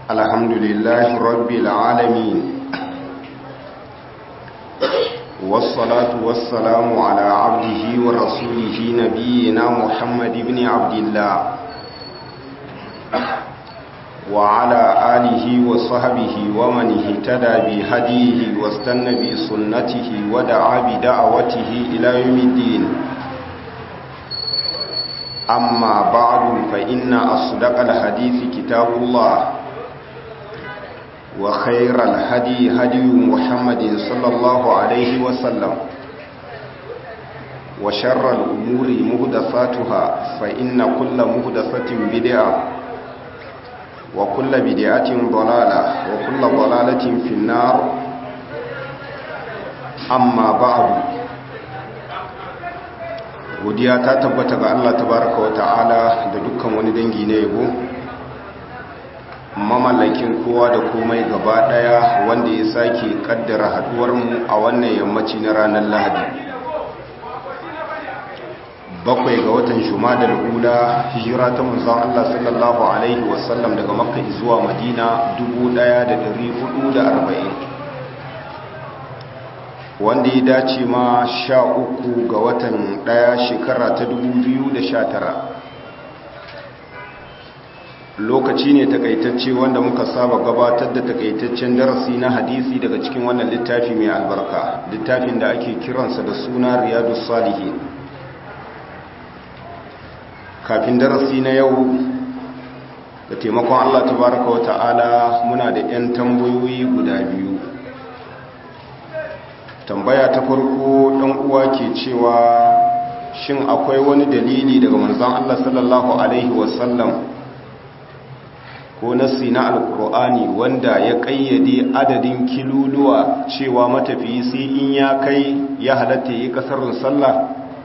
الحمد لله رب العالمين والصلاة والسلام على عبده ورسوله نبينا محمد بن عبد الله وعلى آله وصحبه ومن اهتدى بهديه واستنى بسنته ودعا بدعوته إلى يوم الدين أما بعد فإن أصدق الحديث كتاب الله وخير الهدي هدي محمد صلى الله عليه وسلم وشر الأمور مهدفاتها فإن كل مهدفة بدعة وكل بدعة ضلالة وكل ضلالة في النار أما بعد godiya ta tabbata ga Allah tabaraka wa ta'ala da dukkan wani dangi na yabo mamallakin kowa da komai gaba daya wanda ya sake kaddara haduwar mu a wannan yammaci na ranar Lahadi bakwai ga watan Jumadal ula hijira ta manzon Allah sallallahu alaihi wasallam daga Makka zuwa Madina 1440 wanda ya dace ma sha uku ga watan daya shekara ta tara. lokaci ne takaitacce wanda muka saba gabatar da takaitaccen darasi na hadisi daga cikin wannan littafi mai albarka littafin da ake kiransa da suna riyadu salihin kafin darasi na yau da taimakon allah tabaraka wa ta'ala muna da 'yan tambayoyi guda biyu tambaya ta farko ɗan uwa ke cewa shin akwai wani dalili daga manzon Allah sallallahu alaihi wasallam ko nasi na alkur'ani wanda ya ƙayyade adadin kiluluwa cewa matafiyi sai in ya kai ya halatta yi ƙasarin sallah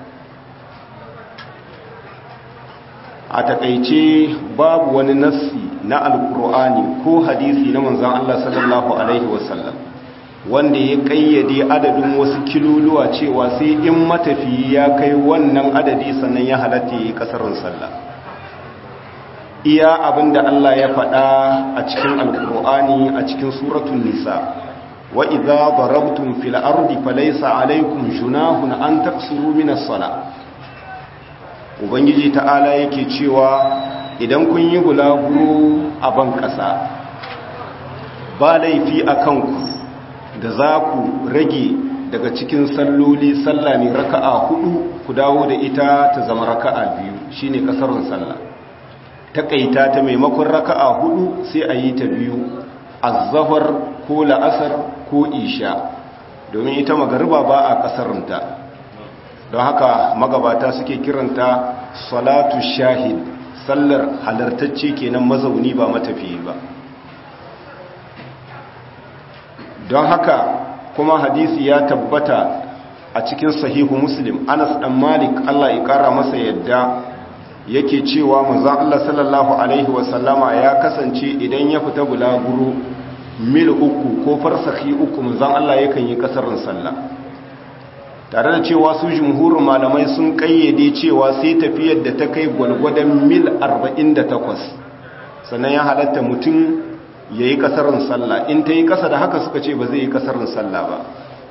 a takaice babu wani nasi na alkur'ani ko hadisi na manzon Allah sallallahu alaihi wasallam wanda ya kayyade adadin wasu kiluluwa cewa sai in matafiyi ya kai wannan adadi sannan ya halatta yi kasarin sallah iya abinda Allah ya faɗa a cikin alkur'ani a cikin suratul nisa wa idza darabtum fil ardi falaysa alaykum junahun an taqsuru min as-salah ubangiji ta'ala yake cewa idan kun yi bulaguro a ban kasa ba laifi akan ku da za ku rage daga cikin salloli sallah ne raka'a hudu ku dawo da ita ta zama raka'a biyu shine kasarun sallah takaita ta maimakon raka'a hudu sai a yi ta biyu azzahar ko la'asar ko isha domin ita magariba ba a kasarunta don haka magabata suke kiranta salatu shahid sallar halartacce kenan mazauni ba matafiyi ba don haka kuma hadisi ya tabbata a cikin sahihu muslim anas dan malik Allah ya kara masa yadda yake cewa manzon Allah sallallahu alaihi wasallama ya kasance idan ya fita bulaguro mil uku ko farsakhi uku manzon Allah yakan yi kasarin sallah tare da cewa su jumhurin malamai sun kayyade cewa sai tafiyar da ta kai gwalgwadon mil 48 sannan ya halatta mutum ya yi kasarin sallah in ta yi kasa da haka suka ce ba zai yi kasarin sallah ba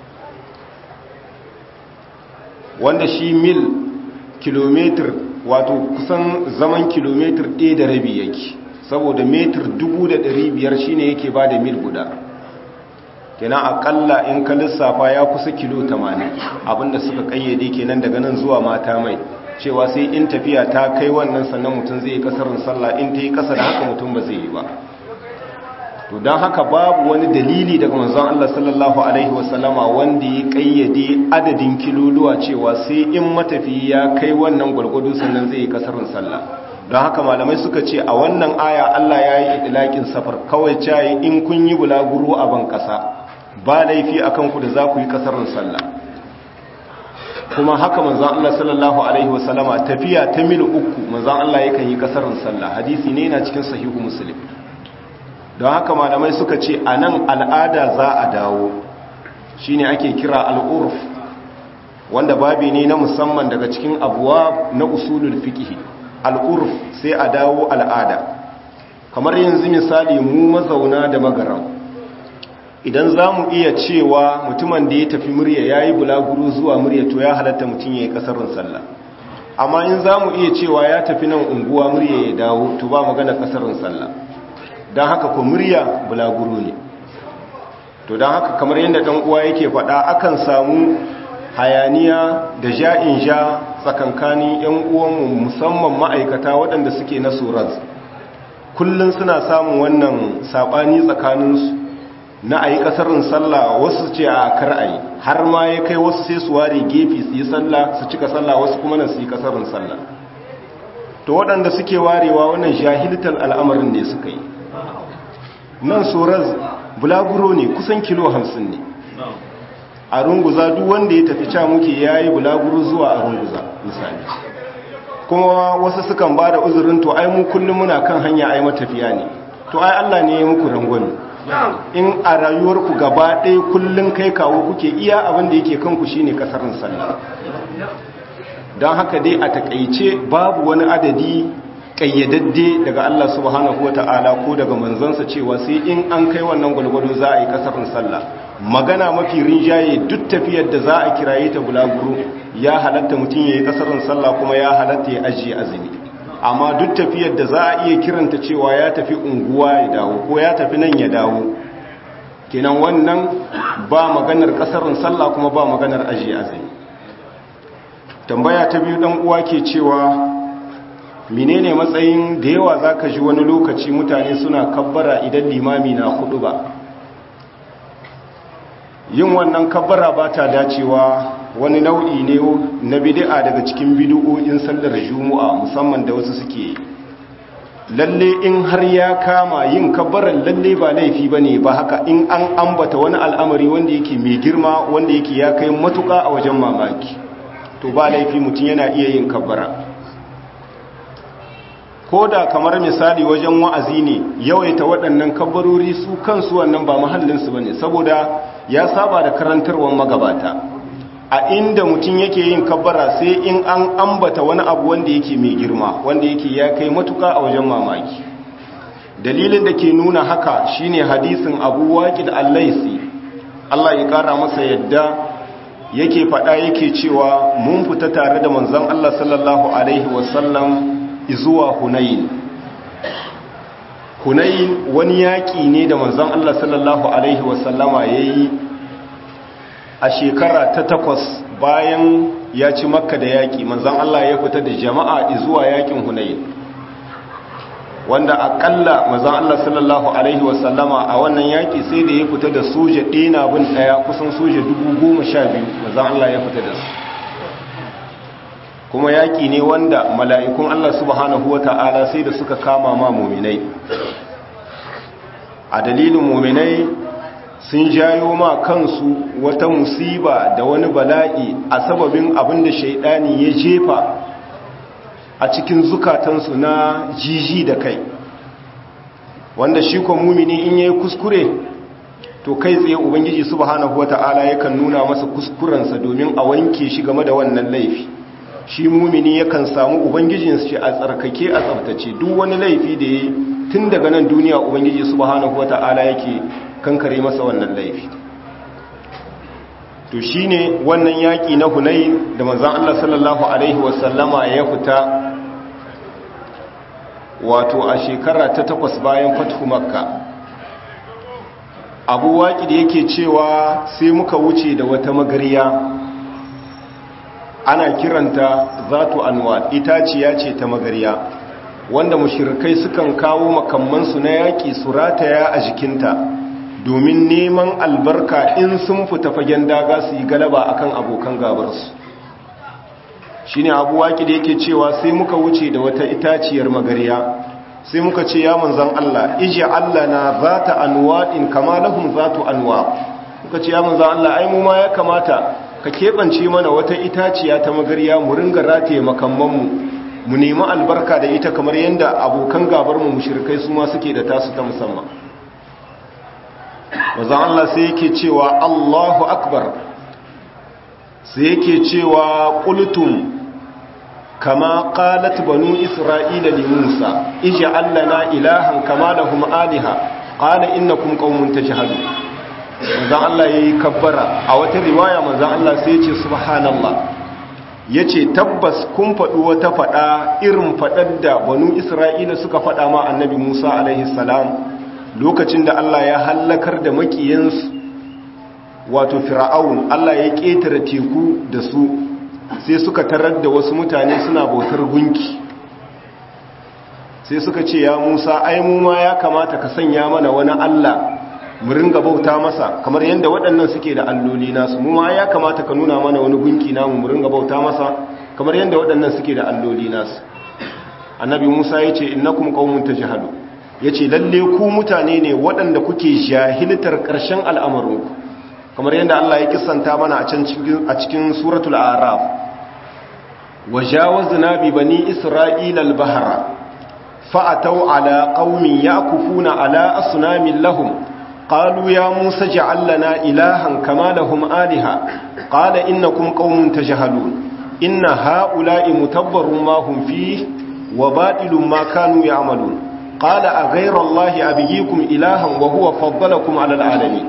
wanda shi mil kilometer wato kusan zaman kilometer ɗaya da rabi yake saboda metir biyar shine yake ba da mil guda kenan akalla in ka lissafa ya kusa kilo 80 abinda suka kayyade kenan daga nan zuwa mata mai cewa sai in tafiya ta kai wannan sannan mutum zai yi kasarin sallah in ta yi kasa da haka mutum ba zai yi ba to don haka babu wani dalili daga manzon Allah sallallahu alaihi wasallama wanda ya kayyade adadin kiloluwa cewa sai in matafi ya kai wannan gwargwado sannan zai yi kasarin sallah don haka malamai suka ce a wannan aya Allah ya yi idilakin safar kawai cayi in kun yi bulaguro a ban kasa ba laifi akan ku da za ku yi kasarin sallah kuma haka manzon Allah sallallahu alaihi wasallama tafiya ta mil uku manzon Allah yakan yi kasarin sallah hadisi ne yana cikin sahihu muslim don haka malamai suka ce a nan al'ada za a dawo shi ne ake kira al'urf wanda babi ne na musamman daga cikin abuwa na usulul fiqh al'urf sai a dawo al'ada kamar yanzu misali mu mazauna da magaram idan za mu iya cewa mutumin da ya tafi murya ya yi bulaguro zuwa murya to ya halatta mutum ya yi kasarin sallah amma in za mu iya cewa ya tafi nan unguwa murya ya dawo to ba magana kasarin sallah don haka ko murya bulaguro ne to don haka kamar yadda ɗan uwa yake faɗa akan samu hayaniya da ja'in ja tsakankanin 'yan uwanmu musamman ma'aikata waɗanda suke na soraz kullum suna samun wannan saɓani tsakaninsu na a yi ƙasarin sallah wasu ce a kar a yi har ma ya kai wasu sai su ware gefe su yi sallah su cika sallah wasu kuma nan su yi ƙasarin sallah to waɗanda suke warewa wannan jahiltar al'amarin ne suka yi nan soraz bulaguro ne kusan kilo hamsin ne a runguza duk wanda ya tafi ca muke ya yi bulaguro zuwa a runguza misali kuma wasu sukan ba da uzurin to ai mu kullum muna kan hanya ai matafiya ne to ai Allah ne ya muku rangwani in a rayuwarku gaba ɗaya kullum kai kawo kuke iya abin da yake kanku shine kasarin sallah don haka dai a takaice babu wani adadi kayyadadde daga Allah subhanahu wata'ala ko daga manzansa cewa sai in an kai wannan gwalgwado za a yi kasarin sallah magana mafi rinjaye duk tafiyar da za a kiraye ta bulaguro ya halatta mutum ya yi kasarin sallah kuma ya halatta ya ajiye azumi amma duk tafiyar da za a iya kiranta cewa ya tafi unguwa ya dawo ko ya tafi nan ya dawo kenan wannan ba maganar kasarin sallah kuma ba maganar ajiye azumi tambaya ta biyu dan uwa ke cewa menene matsayin da yawa zaka ji wani lokaci mutane suna kabbara idan limami na hudu ba yin wannan kabbara ba ta dacewa wani nau'i ne na bid'a daga cikin bid'o'in sallar juma'a musamman da wasu suke lalle in har ya kama yin kabbaran lalle ba laifi bane ba haka in an ambata wani al'amari wanda yake mai girma wanda yake ya kai matuka a wajen mamaki to ba laifi mutum yana iya yin kabbara ko da kamar misali wajen wa'azi ne yawaita waɗannan kabbarori su kansu wannan ba mahallinsu ba ne saboda ya saba da karantarwar magabata a inda mutum yake yin kabbara sai in an ambata wani abu wanda yake mai girma wanda yake ya kai matuka a wajen mamaki dalilin da ke nuna haka shine hadisin abu waƙid allaisi Allah ya ƙara masa yadda yake faɗa yake cewa mun fita tare da manzon Allah sallallahu alaihi wasallam zuwa hunayin hunayin wani yaƙi ne da manzon Allah sallallahu alaihi wasallama ya yi a shekara ta takwas bayan ya ci makka da yaƙi manzon Allah ya fita da jama'a zuwa yaƙin hunayin wanda aƙalla manzon Allah sallallahu alaihi wasallama a wannan yaƙi sai da ya fita da soja ɗina bin ɗaya kusan soja dubu goma sha biyu manzon Allah ya fita da su kuma yaƙi ne wanda mala'ikun Allah subhanahu wa ta'ala sai da suka kama ma muminai a dalilin muminai sun jayo ma kansu wata musiba da wani bala'i a sababin abin da shaidani ya jefa a cikin zukatansu na jiji da kai wanda shi ko mumini in yayi kuskure to kai tsaye ubangiji subhanahu wata'ala yakan nuna masa kuskurensa domin a wanke shi game da wannan laifi shi mumini yakan samu ubangijin shi a tsarkake a tsabtace duk wani laifi da ya tun daga nan duniya ubangiji subhanahu wata'ala yake kankare masa wannan laifi to shine wannan yaki na Hunayn da manzon Allah sallallahu alaihi wasallama ya fita wato a shekara ta takwas bayan fathu makka abu waki da yake cewa sai muka wuce da wata magariya ana kiranta zatu anwa itaciya ce ta magariya wanda mushirikai sukan kawo makammansu na yaƙi su rataya a jikinta domin neman albarka in sun fita fagen daga su yi galaba akan abokan gabarsu shi ne abu waƙi da yake cewa sai muka wuce da wata itaciyar magariya sai muka ce ya manzan Allah ije Allah na za ta anwaɗin kama lahun za tu anwa muka ce ya manzan Allah ai mu ma ya kamata ka keɓance mana wata itaciya ta magariya mu ringa rataye makammanmu mu nemi albarka da ita kamar yadda abokan gabarmu mushrikai su ma suke da tasu ta musamman wazan Allah sai yake cewa Allahu akbar sai yake cewa qultum kama qalat banu isra'ila li musa ij'al lana ilahan kama lahum aliha qala innakum qaumun tajhalun manzon Allah yayi kabbara a wata riwaya manzon Allah sai ya ce subhanallah yace tabbas kun faɗi wata faɗa irin faɗar da banu isra'ila suka faɗa ma annabi Musa alaihi salam lokacin da Allah ya hallakar da makiyansu wato fir'aun Allah ya ƙetare teku da su sai suka tarar da wasu mutane suna bautar gunki sai suka ce ya Musa ai mu ma ya kamata ka sanya mana wani Allah mu ringa bauta masa kamar yadda waɗannan suke da alloli nasu mu ma ya kamata ka nuna mana wani gunki namu mu ringa bauta masa kamar yadda waɗannan suke da alloli nasu annabi Musa ya ce innakum qaumun tajhalu yace lalle ku mutane ne waɗanda kuke jahiltar ƙarshen al'amarinku kamar yadda Allah ya kissanta mana a can cikin a cikin suratul a'raf wajawazna bi bani isra'ila al-bahra fa'atau ala qaumin yakufuna ala asnamin lahum قالوا يا موسى اجعل لنا إلها كما لهم آلهة قال إنكم قوم تجهلون إن هؤلاء متبر ما هم فيه وباطل ما كانوا يعملون قال أغير الله أبيكم إلها وهو فضلكم على العالمين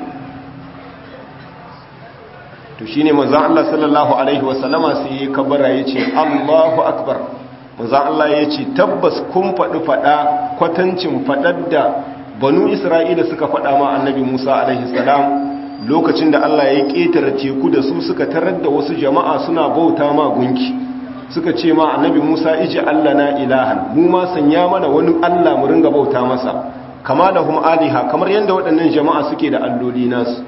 to shine manzon Allah sallallahu alaihi wasallama sai ya kabara yace Allahu akbar manzon Allah yace tabbas kun faɗi faɗa kwatancin faɗar da banu isra'ila suka faɗa ma annabi musa alaihi salam lokacin da allah ya ƙetare teku da su suka tarar da wasu jama'a suna bauta ma gunki suka ce ma annabi musa iji allah na ilahan mu ma sanya mana wani allah mu ringa bauta masa kama da hum aliha kamar yadda waɗannan jama'a suke da alloli nasu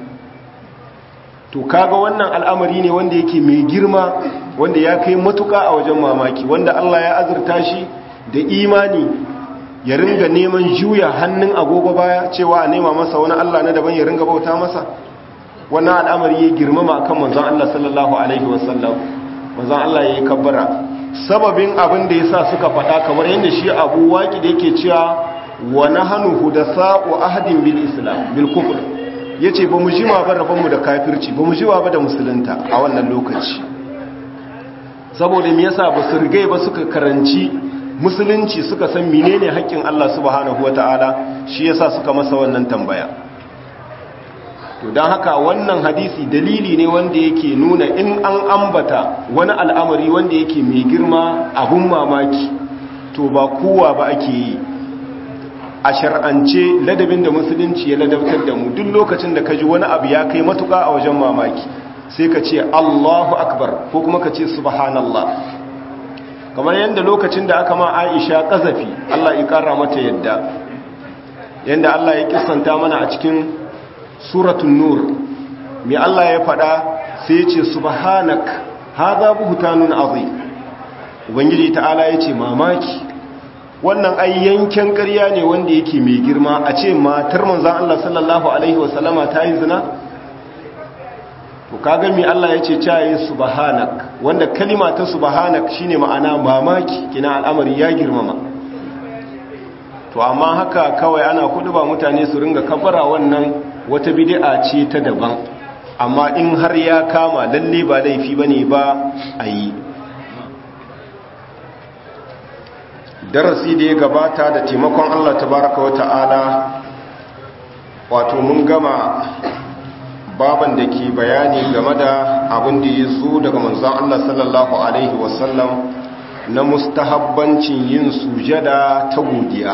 to kaga wannan al'amari ne wanda yake mai girma wanda ya kai matuka a wajen mamaki wanda allah ya azurta shi da imani ya ringa neman juya hannun agogo baya cewa a nema masa wani Allah na daban ya ringa bauta masa wannan al'amari ya girmama akan manzon Allah sallallahu alaihi wasallam manzon Allah ya yi kabbara sababin abin da yasa suka faɗa kamar yadda shi Abu Waqi da yake cewa wa nahnu hudasa'u ahadin bil islam bil kufr yace ba mu jima ba rabon mu da kafirci ba mu jima ba da musulunta a wannan lokaci saboda me yasa ba su rigai ba suka karanci musulunci suka san menene haƙƙin Allah subhanahu wata'ala shi yasa suka masa wannan tambaya to don haka wannan hadisi dalili ne wanda yake nuna in an ambata wani al'amari wanda yake mai girma abun mamaki to ba kowa ba ake yi a shar'ance ladabin da musulunci ya ladabtar da mu duk lokacin da ka ji wani abu ya kai matuƙa a wajen mamaki sai ka ce Allahu akbar ko kuma ka ce subhanallah kamar yadda lokacin da aka ma aisha ƙazafi Allah ya ƙara mata yadda yadda Allah ya kisanta mana a cikin suratun nur mai Allah ya faɗa sai ya ce subhanak haza buhutanun azim ubangiji ta'ala ya ce mamaki wannan ai yanken ƙarya ne wanda yake mai girma a ce matar manzan Allah sallallahu alaihi wasallama ta yi zina to kaga mi Allah ya ce caye subhanak wanda kalima ta subhanak shine ma'ana mamaki kina al'amari ya girmama to amma haka kawai ana kudu ba mutane su ringa kafara wannan wata bid'a ce ta daban amma in har ya kama lalle ba laifi bane ba a yi darasi da ya gabata da taimakon Allah tabaraka wa ta'ala wato mun gama baban da ke bayani game da abin da ya zo daga manzan Allah sallallahu Alaihi wasallam na mustahabbancin yin sujada ta godiya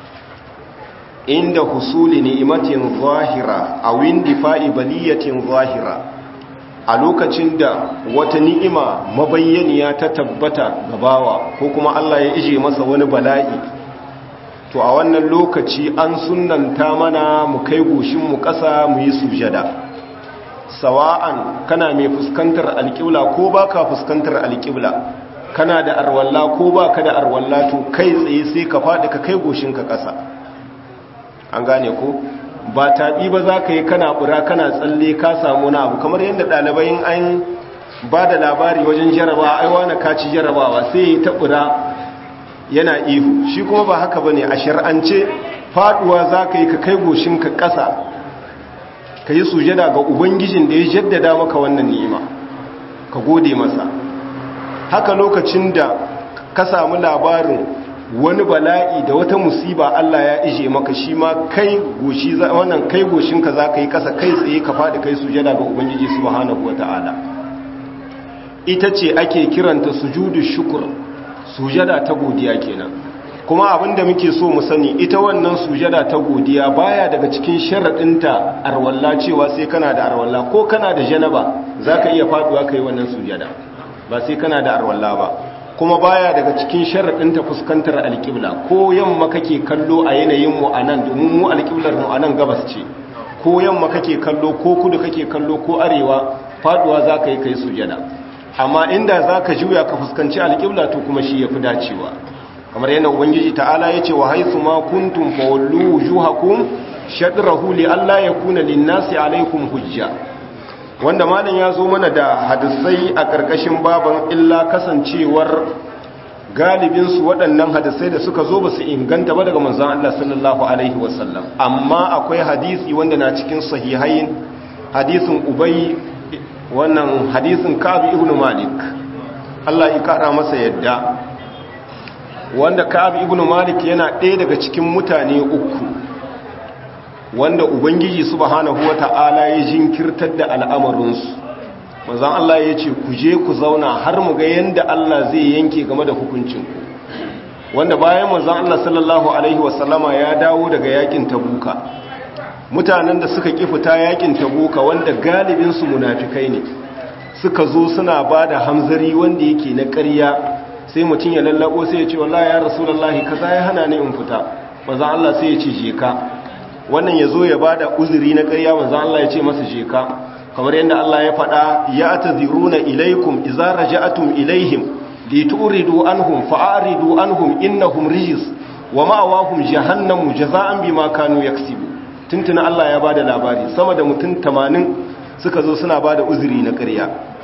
inda husuli ni'imatin zahira a windi fa'ibaliyatin zahira a lokacin da wata ni'ima mabayyaniya ta tabbata gabawa ko kuma Allah ya ije masa wani bala'i to a wannan lokaci an sunanta mana mu kai goshinmu ƙasa mu yi sujada sawa'an kana mai fuskantar alƙibla ko baka fuskantar alƙibla kana da arwalla ko baka da arwalla to kai tsaye sai ka faɗi ka kai goshinka ƙasa an gane ko ba taɓi ba za ka yi kana ɓura kana tsalle ka samu na abu kamar yadda ɗalibai an ba da labari wajen jarabawa aiwa na kaci jarabawa sai ya ta ɓura yana ihu shi kuma ba haka ba ne a shar'ance faɗuwa za ka yi ka kai goshinka ƙasa ka yi sujada ga ubangijin da ya jaddada maka wannan ni'ima ka gode masa haka lokacin da ka samu labarin wani bala'i da wata musiba Allah ya ije maka shi ma kai goshi wannan kai goshinka za ka yi kasa kai tsaye ka faɗi kai sujada ga ubangiji subhanahu wata'ala ita ce ake kiranta sujudu shukur sujada ta godiya kenan kuma abinda muke so mu sani ita wannan sujada ta godiya baya daga cikin sharaɗinta arwalla cewa sai kana da arwalla ko kana da janaba zaka iya faduwa kai wannan sujada ba sai kana da arwalla ba kuma baya daga cikin sharaɗinta fuskantar alƙibla ko yamma kake kallo a yanayin mu anan domin mu alƙiblar mu anan gabas ce ko yamma kake kallo ko kudu kake kallo ko arewa faduwa zaka yi kai sujada amma inda zaka juya ka fuskanci alƙibla to kuma shi yafi dacewa kamar yana ubangiji ta'ala ya ce wa haithu ma kuntum fawallu wujuhakum shadrahu li alla yakuna lin-nasi alaykum hujja wanda malam ya zo mana da hadisai a karkashin baban illa kasancewar galibin su waɗannan hadisai da suka zo ba su inganta ba daga manzon Allah sallallahu alaihi wasallam amma akwai hadisi wanda na cikin sahihain hadisin ubay wannan hadisin Ka'ab ibn Malik Allah ya kara masa yadda wanda Ka'ab ibn Malik yana ɗaya daga cikin mutane uku wanda Ubangiji subhanahu wata'ala ya jinkirtar da al'amarinsu manzon Allah ya ce ku je ku zauna har mu ga yanda Allah zai yanke game da hukuncinku wanda bayan manzon Allah sallallahu alaihi wasallama ya dawo daga yakin Tabuka mutanen da suka ki fita yakin Tabuka wanda galibin su munafikai ne suka zo suna bada hamzari wanda yake na ƙarya sai mutum ya lallabo sai ya ce wallahi ya rasulullahi kaza ya hana ni in fita manzo Allah sai ya ce je ka wannan yazo ya bada uzuri na ƙarya manzo Allah ya ce masa je ka kamar yadda Allah ya faɗa ya ataziruna ilaikum idza raja'atum ilaihim lituridu anhum fa'aridu anhum innahum rijis wa ma'awahum jahannamu jazaa'an bima kanu yaksibu tuntuna Allah ya bada labari sama da mutum 80 suka zo suna bada uzuri na ƙarya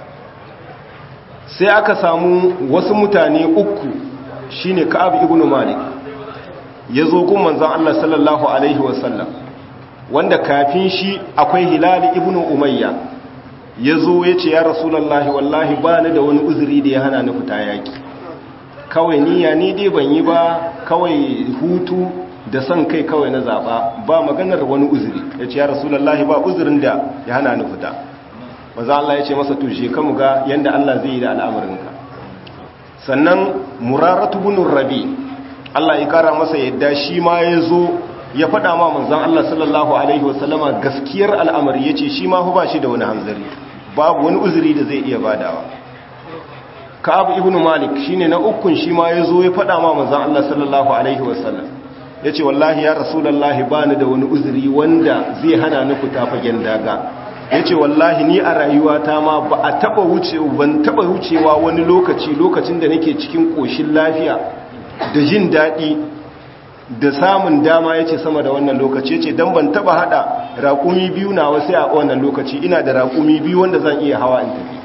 sai aka samu wasu mutane uku shine Ka'ab ibn Malik yazo gun manzon Allah sallallahu alaihi wasallam wanda kafin shi akwai Hilal ibn Umayya yazo yace ya Rasulullahi wallahi ba ni da wani uzuri da ya hana ni fita yaki kawai niyya ni dai ban yi ba kawai hutu da son kai kawai na zaba ba maganar wani uzuri yace ya Rasulullahi ba uzurin da ya hana ni fita maza Allah ya ce masa tushe ka ga yanda Allah zai yi da al'amarinka sannan muraratu bunun rabi Allah ya kara masa yadda shi ma ya zo ya faɗa ma manzan Allah sallallahu Alaihi wasallama gaskiyar al'amari ya ce shi ma ba shi da wani hanzari babu wani uzuri da zai iya badawa ka'abu ibn malik shi ne na ukun shi ma ya zo ya faɗa ma manzan Allah sallallahu Alaihi wasallam ya ce wallahi ya rasulallah ba ni da wani uzuri wanda zai hana ni fita fagen daga ya ce wallahi ni a rayuwata ma ba a taba wuce ban taba wucewa wani lokaci lokacin da nake cikin koshin lafiya da jin daɗi da samun dama ya ce sama da wannan lokaci ya ce don ban taba haɗa raƙumi biyu na wasu a wannan lokaci ina da raƙumi biyu wanda zan iya hawa in tafi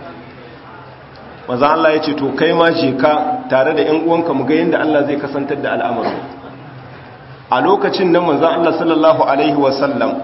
maza Allah ya ce to kai ma je ka tare da 'yan uwanka mu ga yadda Allah zai kasantar da al'amarin a lokacin nan manzan Allah sallallahu alaihi wasallam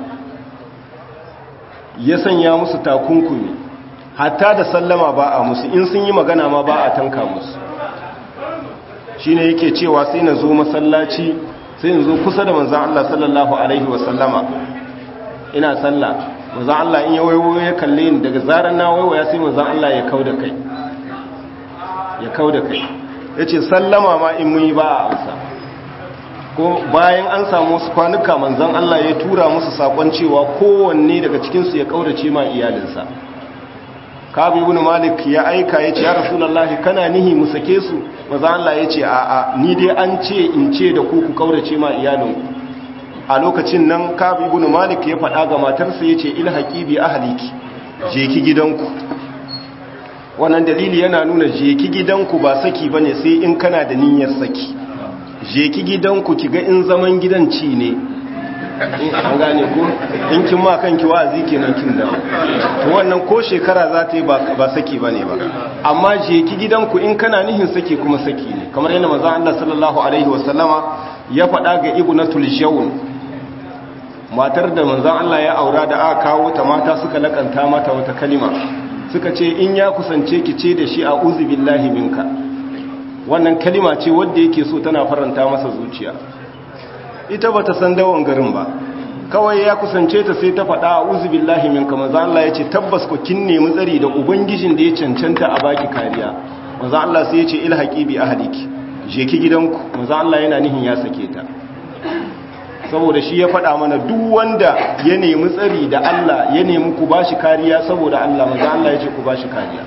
ya sanya musu takunkumi hatta da sallama ba a musu in sun yi magana ma ba a tanka musu shi ne yake cewa sai na zo masallaci sai in zo kusa da manzan Allah sallallahu Alaihi wasallama ina sallah manzan Allah in ya waiwo ya kalle ni daga zarar na waiwaya sai manzan Allah ya kau da kai ya kau da kai ya ce sallama ma in mun yi ba a amsa ko bayan an samu wasu kwanuka manzan Allah ya tura musu sakon cewa kowanne daga cikinsu ya kaurace ma iyalinsa kabu ibn malik ya aika ya ce ya rasulullahi kana nihi mu sake su manzan Allah ya ce a'a ni dai an ce in ce da ku ku kaurace ma iyalinku a lokacin nan kabu ibn malik ya faɗa ga matarsa ya ce ilhaqi bi ahliki je ki gidanku wannan dalili yana nuna je ki gidanku ba saki bane sai in kana da niyyar saki je ki gidanku ki ga in zaman gidan ci ne an gane ku in kin ma kanki wa'azi kenan kin da to wannan ko shekara za ta yi ba saki bane ba amma je ki gidanku in kana nihin saki kuma saki ne kamar yadda manzon Allah sallallahu alaihi wasallama ya faɗa ga ibnatul jawn matar da manzon Allah ya aura da aka kawo ta mata suka lakanta mata wata kalima suka ce in ya kusance ki ce da shi a'udhu billahi minka wannan kalima ce wadda yake so tana faranta masa zuciya ita bata san dawon garin ba kawai ya kusance ta sai ta faɗa a uzubillahi min kama za Allah ya ce tabbas ku kin nemi tsari da ubangijin da ya cancanta a baki kariya maza Allah sai ya ce ilhaqi bi ahliki je ki gidanku maza Allah yana nihin ya sake ta saboda shi ya faɗa mana duk wanda ya nemi tsari da Allah ya nemi ku bashi kariya saboda Allah maza Allah ya ce ku bashi kariya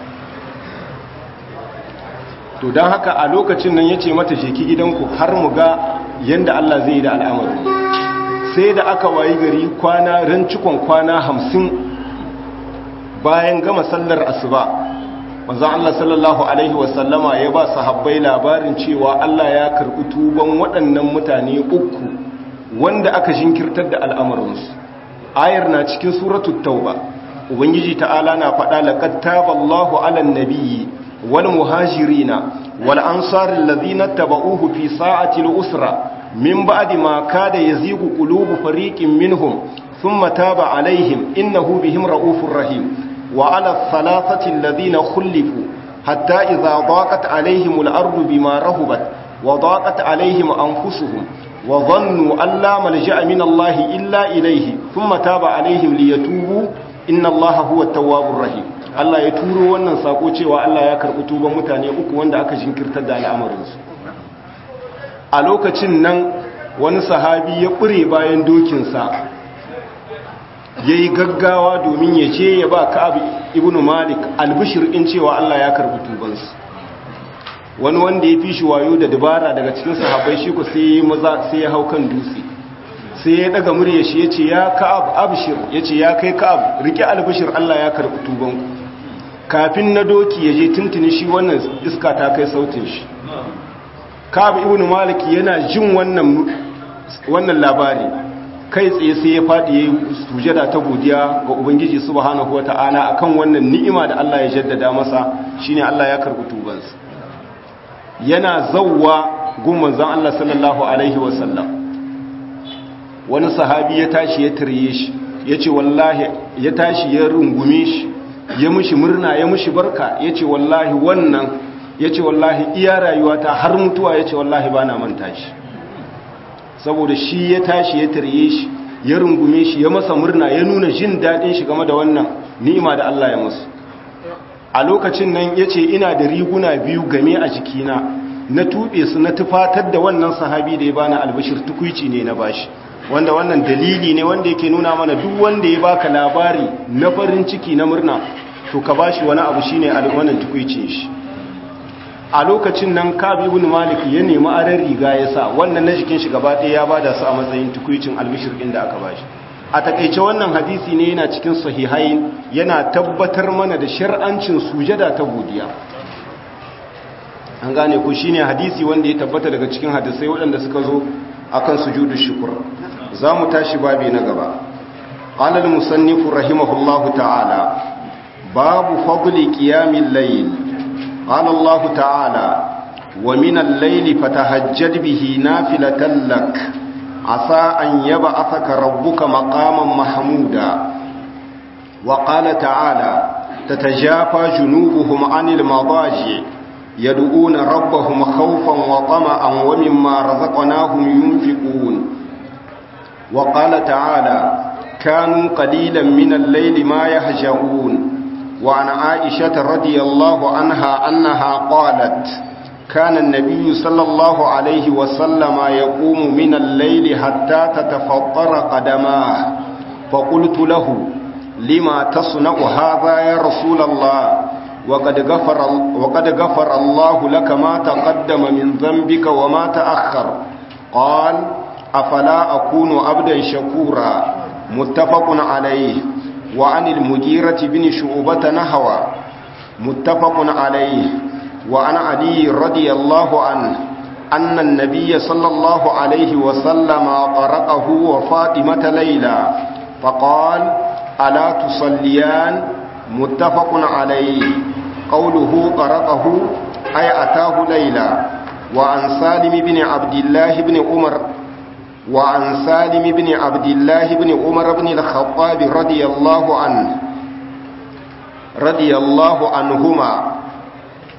to don haka a lokacin nan ya ce mata sheki gidanku har mu ga yadda Allah zai yi da al'amarin sai da aka wayi gari kwana ran cikon kwana hamsin bayan gama sallar asuba manzon Allah sallallahu alaihi wasallama ya ba sahabbai labarin cewa Allah ya karɓi tuban waɗannan mutane uku wanda aka jinkirtar da al'amarinsu ayar na cikin suratul tauba ubangiji ta'ala na faɗa laqad taballahu 'alan nabiyyi wal muhajirina wal ansari alladhina tabauhu fi sa'ati al-usra min ba'di ma kada yazigu qulubu fariqin minhum thumma taba 'alayhim innahu bihim ra'ufur rahim wa 'ala ath-thalathati alladhina khulifu hatta idha daqat 'alayhim al-ardu bima rahubat wa daqat 'alayhim anfusuhum wa dhannu an la malja'a min Allah illa ilayhi thumma taba 'alayhim liyatubu inna Allah huwa at-tawwabur rahim Allah ya turo wannan sako cewa Allah ya karɓi tuban mutane uku wanda aka jinkirtar da al'amarinsu a lokacin nan wani sahabi ya ƙure bayan dokinsa ya yi gaggawa domin ya ce ya ba ka'ab ibn malik albishir in cewa Allah ya karɓi tubansu wani wanda ya fi shi wayo da dabara daga cikin sahabai shi ku sai ya maza sai ya hau kan dutse sai ya daga murya shi ya ce ya ka'ab abshir ya ce ya kai ka'ab rike albishir Allah ya karɓi tubanku kafin na doki ya je tuntuni shi wannan iska ta kai sautin shi ka'ab ibn malik yana jin wannan wannan labari kai tsaye sai ya faɗi yayin sujada ta godiya ga ubangiji subhanahu wata'ala akan wannan ni'ima da Allah ya jaddada masa shine Allah ya karɓi tubansa yana zawwa gun manzon Allah sallallahu alaihi wasallam wani sahabi ya tashi ya tarye shi yace wallahi ya tashi ya rungume shi ya mushi murna ya mushi barka ya ce wallahi wannan ya ce wallahi iya rayuwata har mutuwa ya ce wallahi ba na manta shi saboda shi ya tashi ya tarye shi ya rungume shi ya masa murna ya nuna jin daɗin shi game da wannan ni'ima da Allah ya musu a lokacin nan ya ce ina da riguna biyu game a jikina na tuɓe su na tufatar da wannan sahabi da ya bani albashir tukuici ne na bashi wanda wannan dalili ne wanda yake nuna mana duk wanda ya baka labari na farin ciki na murna to ka bashi wani abu shine wannan tukuicin shi a lokacin nan Kabi ibn Malik ya nemi aran riga ya sa wannan na jikin shi gaba ɗaya ya bada su a matsayin tukuicin albishir din da aka bashi a takeice wannan hadisi ne yana cikin sahihain yana tabbatar mana da shar'ancin sujada ta godiya an gane ku shine hadisi wanda ya tabbata daga cikin hadisai waɗanda suka zo akan sujudu shukr za mu tashi babi na gaba qala al-musannif rahimahullahu ta'ala babu fadli qiyamil layl qala Allah ta'ala wa min al-layli fatahajjad bihi nafilatan lak asa an yab'athaka rabbuka maqaman mahmuda wa qala ta'ala tatajafa junubuhum 'anil madaji' يدعون ربهم خوفا وطمعا ومما رزقناهم ينفقون وقال تعالى كانوا قليلا من الليل ما يهجعون وعن عائشة رضي الله عنها أنها قالت كان النبي صلى الله عليه وسلم يقوم من الليل حتى تتفطر قدماه فقلت له لما تصنع هذا يا رسول الله وقد غفر وقد غفر الله لك ما تقدم من ذنبك وما تأخر قال أفلا أكون عبدا شكورا متفق عليه وعن المجيرة بن شعبة نحوى متفق عليه وعن علي رضي الله عنه أن النبي صلى الله عليه وسلم قرأه وفاطمة ليلى فقال ألا تصليان متفق عليه قوله قرأه أي أتاه ليلى وعن سالم بن عبد الله بن عمر وعن سالم بن عبد الله بن عمر بن الخطاب رضي الله عنه رضي الله عنهما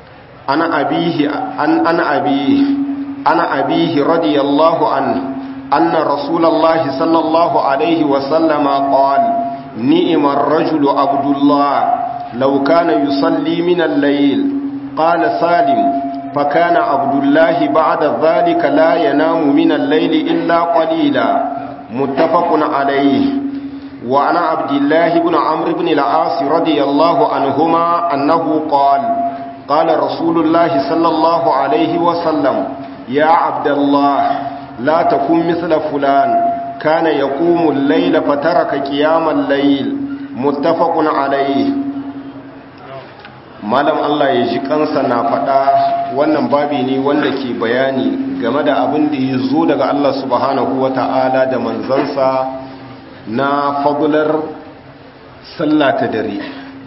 ana abihi an ana abihi ana abihi radiyallahu anhu anna rasulullahi sallallahu alaihi wa sallama qala ni'mar rajulu abdullah law kana yusalli min al-layl qala salim فكان عبد الله بعد ذلك لا ينام من الليل إلا قليلا متفق عليه وعن عبد الله بن عمرو بن العاص رضي الله عنهما أنه قال قال رسول الله صلى الله عليه وسلم يا عبد الله لا تكن مثل فلان كان يقوم الليل فترك قيام الليل متفق عليه malam Allah ya ji kansa na faɗa wannan babi ne wanda ke bayani game da abin da ya zo daga Allah subhanahu wa ta'ala da manzansa na fagular sallah ta dare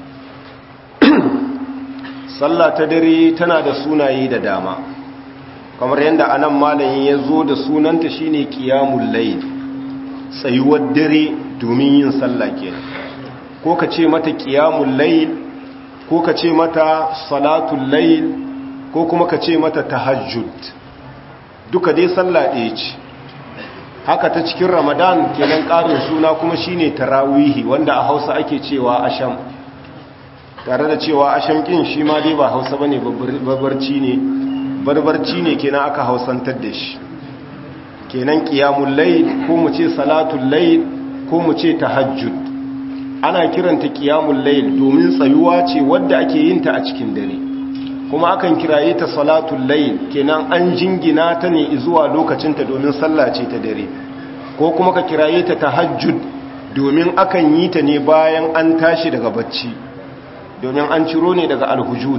sallah ta dare tana da sunaye da dama kamar yadda anan malamin ya zo da sunanta shine qiyamul layl tsayuwar dare domin yin sallah kenan ko ka ce mata qiyamul layl ko ka ce mata salatul layl ko kuma ka ce mata tahajjud duka dai sallah ɗaya ce haka ta cikin ramadan kenan ƙarin suna kuma shine tarawihi wanda a hausa ake cewa asham tare da cewa asham kin shi ma dai ba hausa bane barbarci ne barbarci ne kenan aka hausantar da shi kenan qiyamul layl ko mu ce salatul layl ko mu ce tahajjud ana kiranta qiyamul layl domin tsayuwa ce wadda ake yin ta a cikin dare kuma akan kiraye ta salatul layl kenan an jingina ta ne zuwa lokacinta domin sallah ce ta dare ko kuma ka kiraye ta tahajjud domin akan yi ta ne bayan an tashi daga bacci domin an ciro ne daga alhujud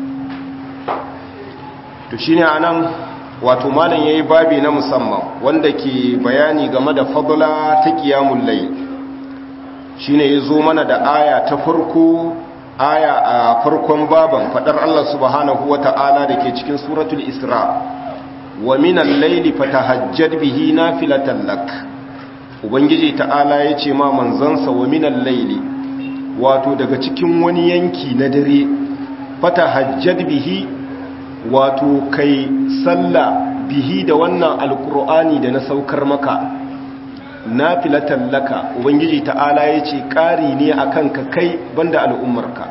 to shine anan wato malam yayi babi na musamman wanda ke bayani game da fadla ta qiyamul layl shine yazo mana da aya ta farko aya a farkon baban fadar Allah subhanahu wata'ala dake cikin suratul isra wa minal layli fatahajjad bihi nafilatan lak ubangiji ta'ala yace ma manzansa wa minal layli wato daga cikin wani yanki na dare fatahajjad bihi wato kai sallah bihi da wannan alqur'ani da na saukar maka nafilatan laka ubangiji ta'ala yace ƙari ne akan ka kai banda al'ummarka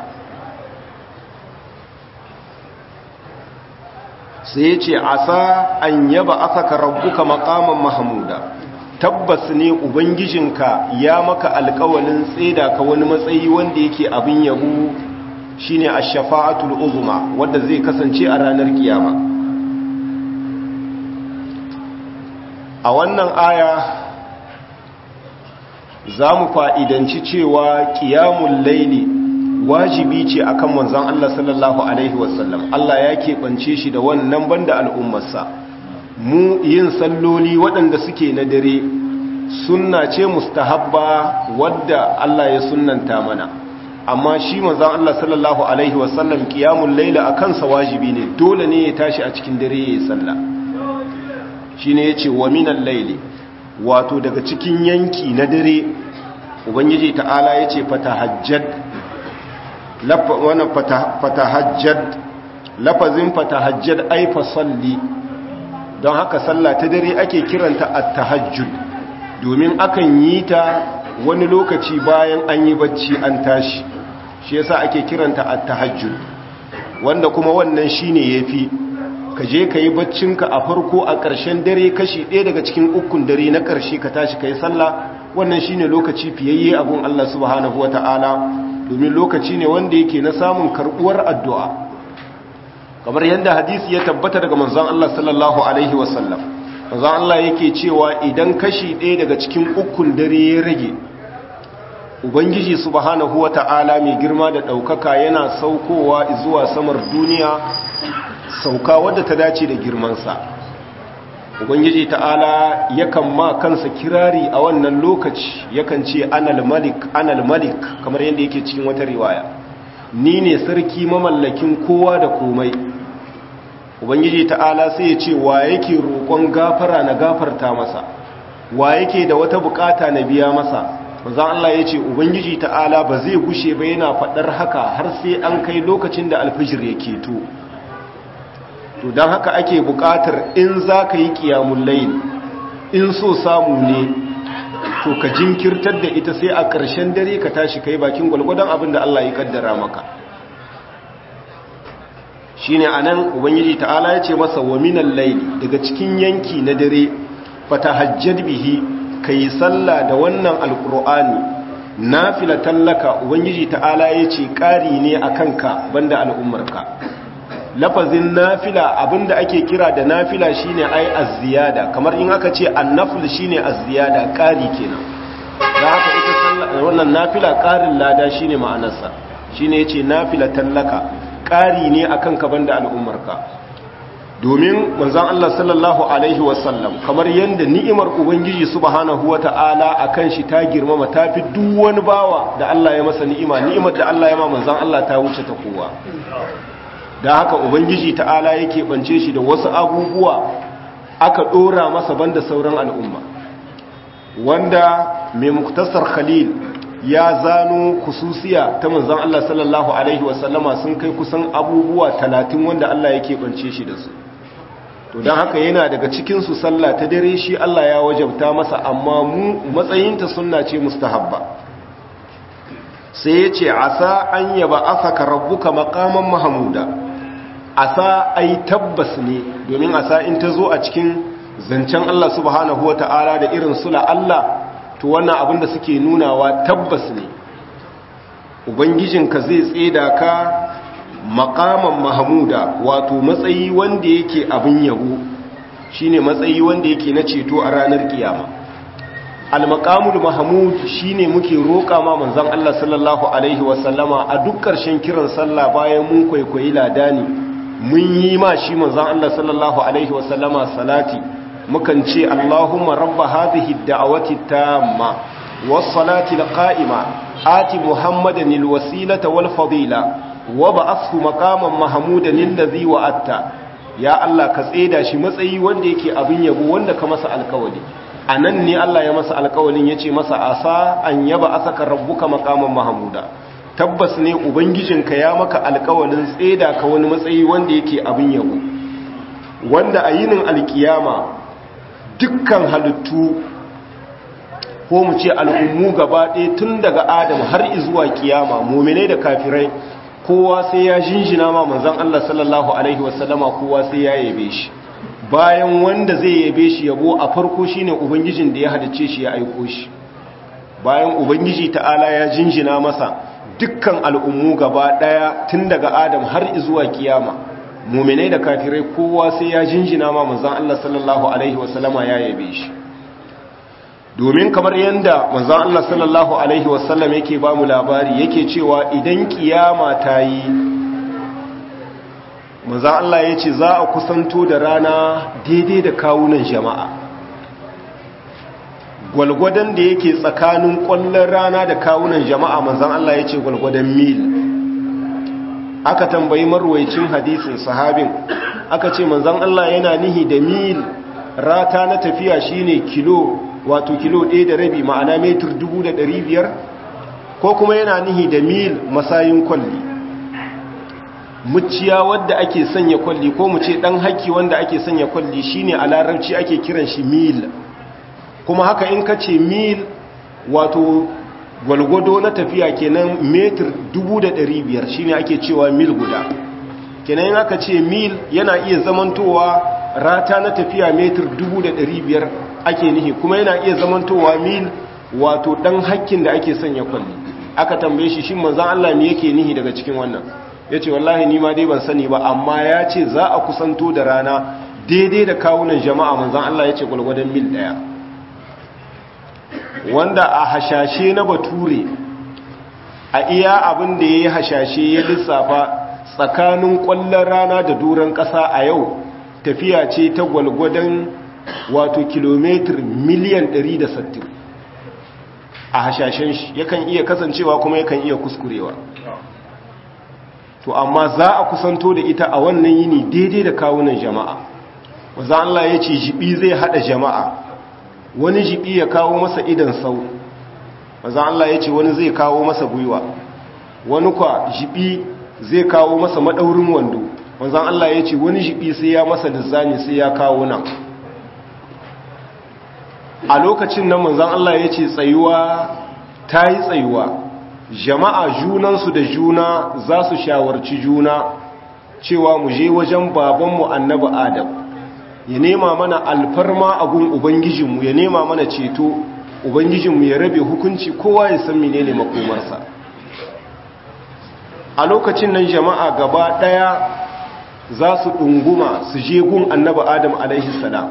sai yace asa an yaba asaka rabbuka maqaman mahmuda tabbas ne ubangijinka ya maka alƙawalin tseda ka wani matsayi wanda yake abin yabo shine ash-shafa'atul uzma wanda zai kasance a ranar kiyama a wannan aya za mu fa'idanci cewa ƙiyamun laili wajibi ce a kan manzan Allah sallallahu Alaihi wasallam Allah ya keɓance shi da wannan banda al'ummarsa mu yin salloli waɗanda suke na dare sunna ce mustahabba wadda Allah ya sunnanta mana amma shi manzan Allah sallallahu Alaihi wasallam ƙiyamun laili a kansa wajibi ne dole ne ya tashi a cikin dare ya yi sallah shi ne ya ce wa minan laili wato daga cikin yanki na dare ubangiji ta'ala ya ce fatahajjad wannan fatahajjad lafazin fatahajjad ai fasalli don haka sallah ta dare ake kiranta at-tahajjud domin akan yi ta wani lokaci bayan an yi bacci an tashi shi yasa ake kiranta at-tahajjud wanda kuma wannan shine yafi ka je ka yi baccinka a farko a ƙarshen dare kashi ɗaya daga cikin ukun dare na ƙarshe ka tashi ka yi sallah wannan shi ne lokaci fiyayye abin Allah subhanahu wa ta'ala domin lokaci ne wanda yake na samun karɓuwar addu'a kamar yadda hadisi ya tabbata daga manzon Allah sallallahu alaihi wasallam manzon Allah yake cewa idan kashi ɗaya daga cikin ukun dare ya rage ubangiji subhanahu wa ta'ala mai girma da ɗaukaka yana saukowa zuwa samar duniya sauka wadda ta dace da girmansa ubangiji ta'ala yakan ma kansa kirari a wannan lokaci yakan ce anal malik anal malik kamar yadda yake cikin wata riwaya ni ne sarki mamallakin kowa da komai ubangiji ta'ala sai ya ce wa yake roƙon gafara na gafarta masa wa yake da wata bukata na biya masa manzon Allah ya ce ubangiji ta'ala ba zai gushe ba yana faɗar haka har sai an kai lokacin da alfijir ya keto to don haka ake buƙatar in za ka yi ƙiyamun layin in so samu ne to ka jinkirtar da ita sai a ƙarshen dare ka tashi kai bakin gwalgwadon abin da Allah ya kaddara maka shi ne a nan ubangiji ta'ala ya ce masa wa minan laili daga cikin yanki na dare fata hajjad bihi ka yi sallah da wannan alƙur'ani na filatallaka ubangiji ta'ala ya ce ƙari ne a kanka banda al'ummarka lafazin nafila abinda ake kira da nafila shine ai az-ziyada kamar in aka ce an-nafl shine az-ziyada ƙari kenan da haka ita wannan nafila ƙarin lada shine ma'anarsa shine yace nafila tallaka ƙari ne akan ka banda al'ummarka domin manzon Allah sallallahu alaihi wasallam kamar yanda ni'imar ubangiji subhanahu wata'ala akan shi ta girmama tafi duk wani bawa da Allah ya masa ni'ima ni'imar da Allah ya ma manzon Allah ta wuce ta kowa da haka ubangiji ta'ala yake bance shi da wasu abubuwa aka dora masa banda sauran al'umma wanda mai muktasar khalil ya zano kususiya ta manzon Allah sallallahu alaihi wasallama sun kai kusan abubuwa talatin wanda Allah yake bance shi da su to don haka yana daga cikin su sallah ta dare shi Allah ya wajabta masa amma mu matsayinta sunna ce mustahabba sai ya ce asa an yaba asaka rabbuka maqaman mahmuda asa ai tabbas ne domin asa in ta zo a cikin zancen Allah subhanahu wa ta'ala da irin sula Allah to wannan abin da suke nunawa tabbas ne ubangijinka zai tseda ka makaman mahamuda wato matsayi wanda yake abin yabo shine matsayi wanda yake na ceto a ranar kiyama al-maqamul mahmud shine muke roƙa ma manzon Allah sallallahu alaihi wasallama a duk ƙarshen kiran sallah bayan mun kwaikwayi ladani mun yi ma shi manzon Allah sallallahu alaihi wasallama salati mukan ce Allahumma rabba hadhihi ad-da'wati tamma was-salati al-qa'ima ati Muhammadan al-wasilata wal-fadila wa ba'athu maqaman mahmudan alladhi wa'atta ya Allah ka tseda shi matsayi wanda yake abin yabo wanda ka masa alkawali anan ne Allah ya masa alkawalin yace masa asa an yaba asaka rabbuka maqaman mahmuda tabbas ne ubangijinka ya maka alkawalin tseda ka wani matsayi wanda yake abin yabo wanda a yinin alkiyama dukkan halittu ko mu ce al'ummu gaba ɗaya tun daga adam har izuwa kiyama muminai da kafirai kowa sai ya jinjina ma manzan Allah sallallahu Alaihi wasallama kowa sai ya yabe shi bayan wanda zai yabe shi yabo a farko shine ubangijin da ya halice shi ya aiko shi bayan ubangiji ta'ala ya jinjina masa dukkan al'ummu gaba ɗaya tun daga adam har izuwa kiyama muminai da kafirai kowa sai ya jinjina ma manzan Allah sallallahu Alaihi wasallama ya yabe shi domin kamar yadda manzan Allah sallallahu Alaihi wasallam yake ba mu labari yake cewa idan kiyama ta yi manzan Allah ya ce za a kusanto da rana daidai da kawunan jama'a gwalgwadon da yake tsakanin kwallon rana da kawunan jama'a manzan Allah ya ce gwalgwadon mil aka tambayi marwaicin hadisin sahabin aka ce manzan Allah yana nihi da mil rata na tafiya shine kilo wato kilo ɗaya da rabi ma'ana metur dubu da ɗari biyar ko kuma yana nihi da mil masayin kwalli muciya wadda ake sanya kwalli ko mu ce ɗan haƙƙi wanda ake sanya kwalli shine a larabci ake kiran shi mil kuma haka in ka ce mil wato gwalgwado na tafiya kenan metur dubu da ɗari biyar shine ake cewa mil guda kenan in aka ce mil yana iya zamantowa rata na tafiya metur dubu da ɗari biyar ake nihi kuma yana iya zamantowa mil wato ɗan hakkin da ake sanya kwalli aka tambaye shi shi manzan Allah ne yake nihi daga cikin wannan ya ce wallahi nima dai ban sani ba amma ya ce za a kusanto da rana daidai da kawunan jama'a manzan Allah ya ce gwalgwadon mil ɗaya wanda a hashashe na bature a iya abin da ya yi hashashe ya lissafa tsakanin ƙwallon rana da duran ƙasa a yau tafiya ce ta gwalgwadon wato kilomitar miliyan 160 a hashashen shi yakan iya kasancewa kuma yakan iya kuskurewa to amma za a kusanto da ita a wannan yini daidai da kawunan jama'a wanzan Allah ya ce jibi zai hada jama'a wani jibi ya kawo masa idan sau wanzan Allah ya ce wani zai kawo masa gwiwa wani kwa jibi zai kawo masa madaurin wando manzan Allah ya ce wani jibi sai ya masa lizzami sai ya kawo nan a lokacin nan manzan Allah ya ce tsayuwa ta yi tsayuwa jama'a junansu da juna za su shawarci juna cewa mu je wajen babanmu annabi adam ya nema mana alfarma a gun ubangijinmu ya nema mana ceto ubangijinmu ya rabe hukunci kowa ya san menene makomarsa a lokacin nan jama'a gaba ɗaya za su ɗunguma su je gun annabi adam alaihi salam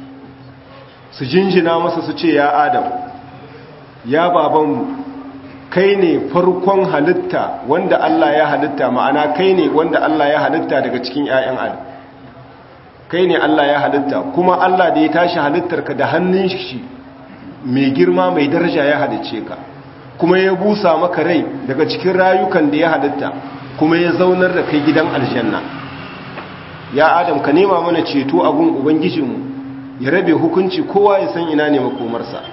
su jinjina masa su ce ya adam ya babanmu kai ne farkon halitta wanda Allah ya halitta ma'ana kai ne wanda Allah ya halitta daga cikin 'ya'yan adam kai ne Allah ya halitta kuma Allah da ya tashi halittarka da hannun shi mai girma mai daraja ya halicce ka kuma ya busa maka rai daga cikin rayukan da ya halitta kuma ya zaunar da kai gidan aljanna ya adam ka nema mana ceto a gun ubangijinmu ya rabe hukunci kowa ya san ina ne makomarsa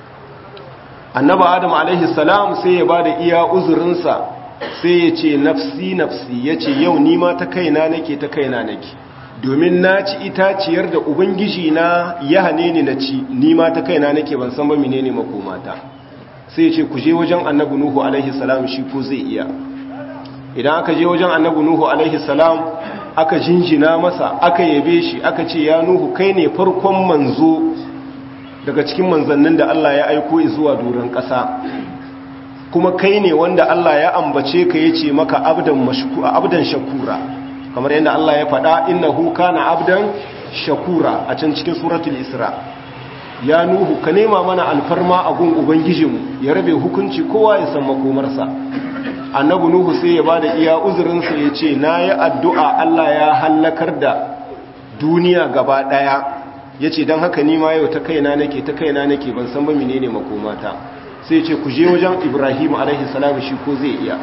annaba adam alaihi salam sai ya bada iya uzurinsa sai ya ce nafsi nafsi ya ce yau nima ta kaina nake ta kaina nake domin na ci itaciyar da ubangiji na ya hane ni na ci nima ta kaina nake ban san ba menene makomata sai ya ce ku je wajen annabi nuhu alaihi salam shi ko zai iya idan aka je wajen annabi nuhu alaihi salam aka jinjina masa aka yabe shi aka ce ya nuhu kai ne farkon manzo daga cikin manzannin da Allah ya aiko zuwa doron ƙasa kuma kai ne wanda Allah ya ambace ka yace maka abdan abdan shakura kamar yadda Allah ya faɗa innahu kana abdan shakura a can cikin suratul isra ya nuhu ka nema mana alfarma a gun ubangijinmu ya rabe hukunci kowa ya san makomarsa annabi nuhu sai ya bada iya uzurinsa ya ce na yi addu'a Allah ya hallakar da duniya gaba ɗaya ya ce don haka nima yau ta kaina nake ta kaina nake ban san ba menene makomata sai ce ku je wajen ibrahim alaihi salam shi ko zai iya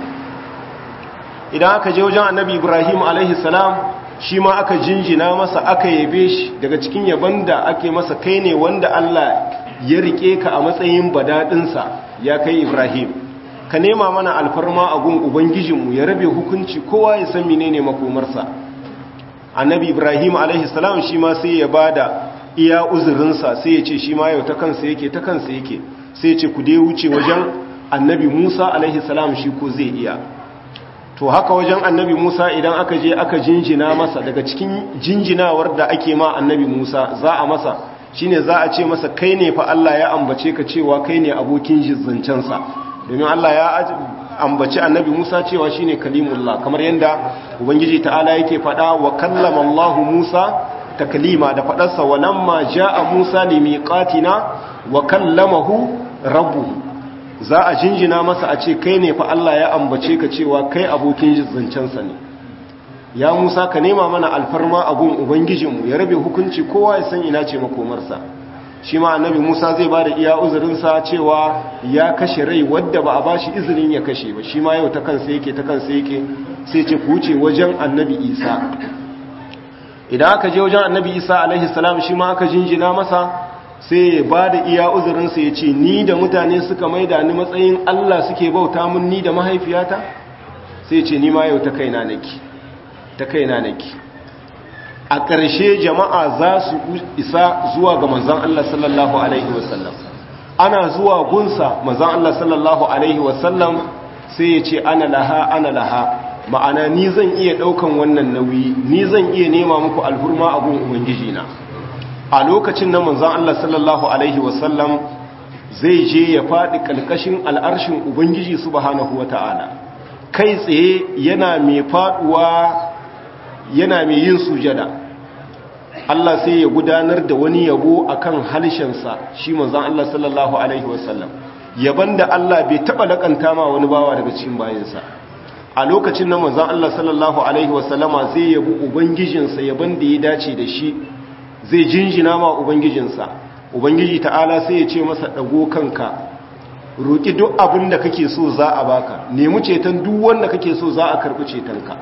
idan aka je wajen annabi ibrahim alaihi salam shi ma aka jinjina masa aka yabe shi daga cikin yaban da ake masa kai ne wanda Allah ya rike ka a matsayin badadinsa ya kai ibrahim ka nema mana alfarma a gun ubangijinmu ya rabe hukunci kowa ya san menene makomarsa annabi ibrahim alaihi salam shi ma sai ya bada iya uzurinsa sai ya ce shi ma yau ta kansa yake ta kansa yake sai ya ce ku dai wuce wajen annabi musa alaihi salam shi ko zai iya to haka wajen annabi musa idan aka je aka jinjina masa daga cikin jinjinawar da ake ma annabi musa za a masa shine za a ce masa kai ne fa allah ya ambace ka cewa kai ne abokin zancensa domin allah ya ambaci annabi musa cewa shine kalimullah kamar yadda ubangiji ta'ala yake faɗa wa kallama allahu musa taklima da faɗarsa walamma ja'a Musa limiqatina wa kallamahu rabbuhu za a jinjina masa a ce kai ne fa Allah ya ambace ka cewa kai abokin zancensa ne ya Musa ka nema mana alfarma abun ubangijinmu ya rabe hukunci kowa ya san ina ce makomarsa shi ma annabi Musa zai bada iya uzurinsa cewa ya kashe rai wadda ba a bashi izinin ya kashe ba shi ma yau ta kansa yake ta kansa yake sai ce ku wuce wajen annabi Isa idan aka je wajen annabi isa alaihi salam shi ma aka jinjina masa sai ya ba da iya uzurinsa ya ce ni da mutane suka maida ni matsayin allah suke bauta mun ni da mahaifiyata sai ce ni ma yau ta kaina nake ta kaina nake a ƙarshe jama'a za su isa zuwa ga manzan allah sallallahu alaihi wasallam ana zuwa gunsa manzan allah sallallahu alaihi wasallam sai ya ce ana laha ana laha ma'ana ni zan iya ɗaukan wannan nauyi ni zan iya nema muku alhurma a gun ubangiji na a lokacin na manzon Allah sallallahu alaihi wasallam zai je ya faɗi ƙalƙashin al'arshin ubangiji subhanahu wata'ala kai tsaye yana mai faɗuwa yana mai yin sujada Allah sai ya gudanar da wani yabo akan halshensa shi manzon Allah sallallahu alaihi wasallam yaban da Allah bai taɓa laƙanta ma wani bawa daga cikin bayansa a lokacin na manzan Allah sallallahu Alaihi wasallama zai yabi Ubangijinsa yaban da ya dace da shi zai jinjina ma Ubangijinsa Ubangiji ta'ala sai ya ce masa ɗago kanka roƙi duk abin da kake so za a baka nemi ceton duk wanda kake so za a karɓi cetonka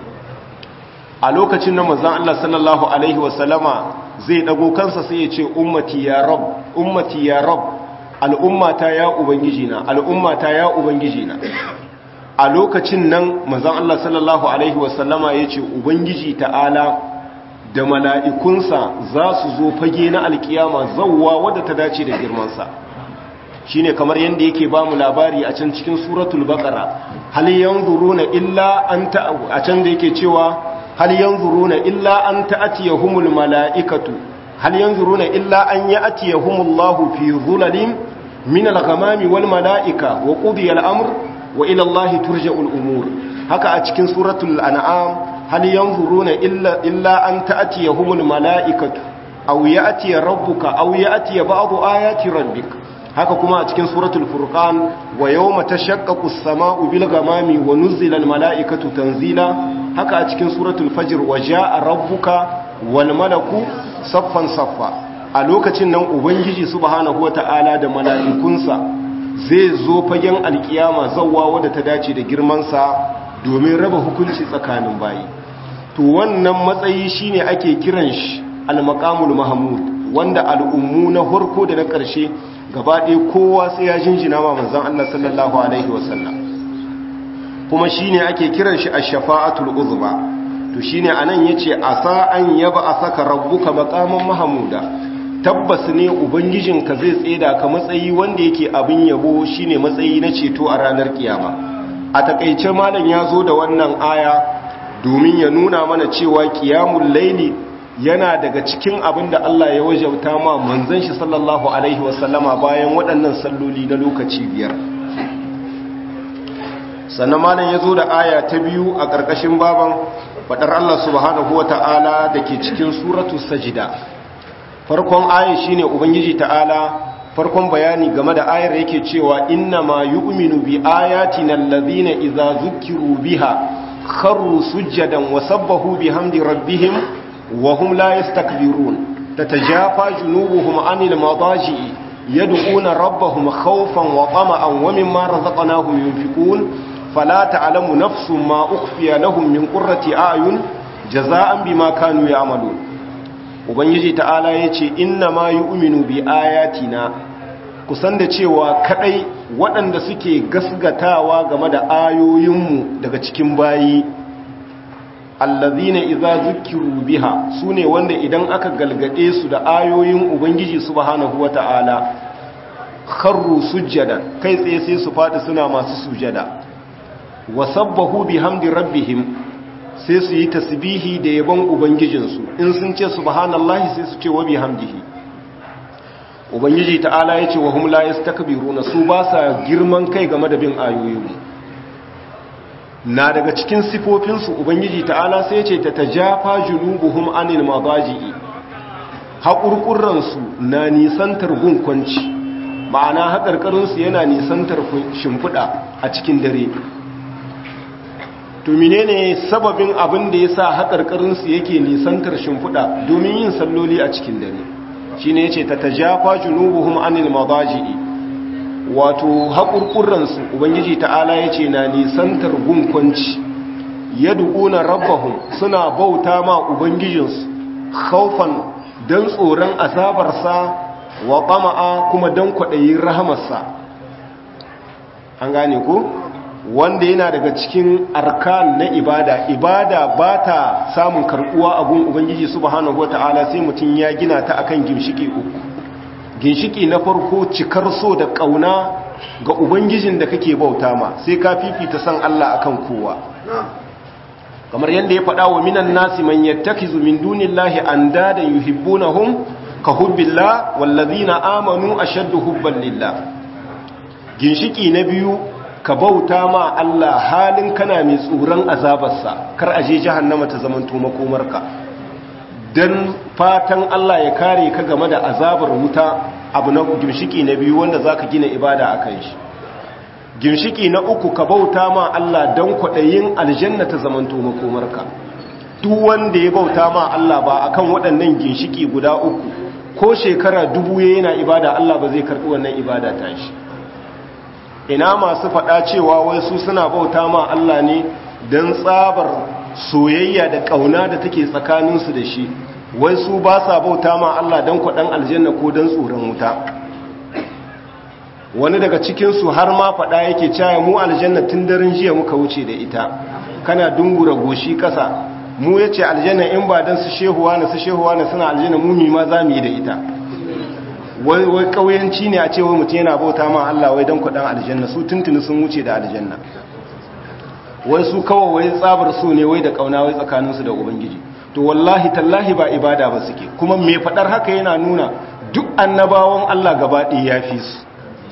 a lokacin na manzan Allah sallallahu Alaihi wasallama zai ɗago kansa sai ya ce ummati ya rab ummati ya rab al'ummata ya Ubangijina al'ummata ya Ubangijina a lokacin nan manzon Allah sallallahu alaihi wasallama yace ubangiji ta'ala da mala'ikunsa za su zo fage na alkiyama zawwa wadda ta dace da girmansa shine kamar yadda yake ba mu labari a can cikin suratul baqara hal yanzuruna illa an ta a can da yake cewa hal yanzuruna illa an ta'tiyahumul mala'ikatu hal yanzuruna illa an ya'tiyahumullahu fi dhulalin min al-ghamami wal mala'ika wa qudiya al-amr wa ila Allah turja'ul umur haka a cikin suratul an'am hal yanzuruna illa illa an ta'tiyahumul mala'ikatu aw ya'ti rabbuka aw ya'ti ba'du ayati rabbika haka kuma a cikin suratul furqan wa yawma tashaqqaqu as-sama'u bil ghamami wa nuzila al-mala'ikatu tanzila haka a cikin suratul fajr wa jaa rabbuka wal malaku saffan saffa a lokacin nan ubangiji subhanahu wata'ala da mala'ikunsa zai zo fagen alkiyama zawwa wadda ta dace da girman sa domin raba hukunci tsakanin bayi to wannan matsayi shine ake kiran shi al-maqamul mahmud wanda al'ummu na farko da na ƙarshe gaba ɗaya kowa sai ya jinjina ma manzan Allah sallallahu Alaihi wasallam kuma shi ne ake kiran shi a shafa'atul uzba to shi ne a nan ya ce a sa'an yaba a saka rabbuka makaman mahamuda tabbas ne ubangijinka zai tseda ka matsayi wanda yake abin yabo shi ne matsayi na ceto a ranar kiyama a takaice malam ya zo da wannan aya domin ya nuna mana cewa kiyamun laili yana daga cikin abin da Allah ya wajauta ma manzon shi sallallahu alaihi wasallama bayan waɗannan salloli na lokaci biyar sannan malam ya zo da aya ta biyu a ƙarƙashin baban faɗar Allah subhanahu wata'ala da ke cikin suratu sajida farkon aya shine ubangiji ta'ala farkon bayani game da ayar yake cewa inna ma yu'minu bi ayatina allazina idza zukkiru biha kharru sujjadan wa sabbahu bihamdi rabbihim وهم لا يستكبرون تتجافى جنوبهم عن المضاجع يدعون ربهم خوفا وطمعا ومما رزقناهم ينفقون فلا تعلم نفس ما أخفي لهم من قرة أعين جزاء بما كانوا يعملون ubangiji ta'ala ya ce inna ma yi uminu bi ayatina kusan da cewa kadai waɗanda suke gasgatawa game da ayoyinmu daga cikin bayi allazina idza zukiru biha sune wanda idan aka galgade su da ayoyin ubangiji subhanahu wataala kharru sujjadan kai tsaye sai su fadi suna masu sujada wasabbahu bihamdi rabbihim sai su yi tasbihi da yabon ubangijinsu in sun ce subhanallahi sai su ce wa bihamdihi ubangiji ta'ala yace wa hum la yastakbiruna su ba sa girman kai game da bin ayoyin na daga cikin sifofinsu ubangiji ta'ala sai ce ta tajafa junubuhum anil madaji'i haƙurƙurransu na nisantar gunkwanci ma'ana haƙarƙarinsu yana nisantar shimfiɗa a cikin dare to menene sababin abin da ya sa haƙarƙarinsu yake nisantar shimfiɗa domin yin salloli a cikin dare shi ne ce ta tajafa junubuhum anil madaji'i wato haƙurƙurransu ubangiji ta'ala ya ce na nisantar gunkwanci ya duƙuna rabbahun suna bauta ma ubangijinsu haufan don tsoron azabarsa wa ƙama'a kuma don kwaɗayin rahamarsa an gane ku wanda yana daga cikin arkan na ibada ibada ba ta samun karɓuwa a gun ubangiji subhanahu wa ta'ala sai mutum ya gina ta akan gimshiki uku ginshiki na farko cikar so da ƙauna ga ubangijin da kake bauta ma sai ka fifita san Allah akan kowa kamar yadda ya faɗa wa minan nasi man yattakizu min dunillahi andadan yuhibbunahum ka hubbillah wallazina amanu ashaddu hubban lillah ginshiki na biyu ka bauta ma Allah halin kana mai tsoron azabarsa kar aje jahannama ta zamanto makomarka don fatan Allah ya kare ka game da azabar wuta abu na gimshiki na biyu wanda za ka gina ibada a kan shi gimshiki na uku ka bauta ma Allah don kwaɗayin aljanna ta zamanto makomarka duk wanda ya bauta ma Allah ba a kan waɗannan ginshiki guda uku ko shekara dubu ya yana ibada Allah ba zai karɓi wannan ibada ta shi ina masu faɗa cewa wai su suna bauta ma Allah ne don tsabar soyayya da ƙauna da take tsakaninsu da shi wai su ba sa bauta ma Allah don kwaɗan aljanna ko don tsoron wuta wani daga cikinsu har ma faɗa yake caya mu aljanna tun daren jiya muka wuce da ita kana dungura goshi ƙasa mu ya ce aljanna in ba don su shehuwa na su shehuwa na suna aljanna mumi ma za mu yi da ita wai wai ƙauyanci ne a ce wai mutum yana bauta ma Allah wai don kuɗin aljanna su tuntuni sun wuce da aljanna wai su kawai wai tsabar su ne wai da ƙauna wai tsakaninsu da ubangiji to wallahi tallahi ba ibada ba suke kuma mai faɗar haka yana nuna duk annabawan Allah gaba ɗaya ya fi su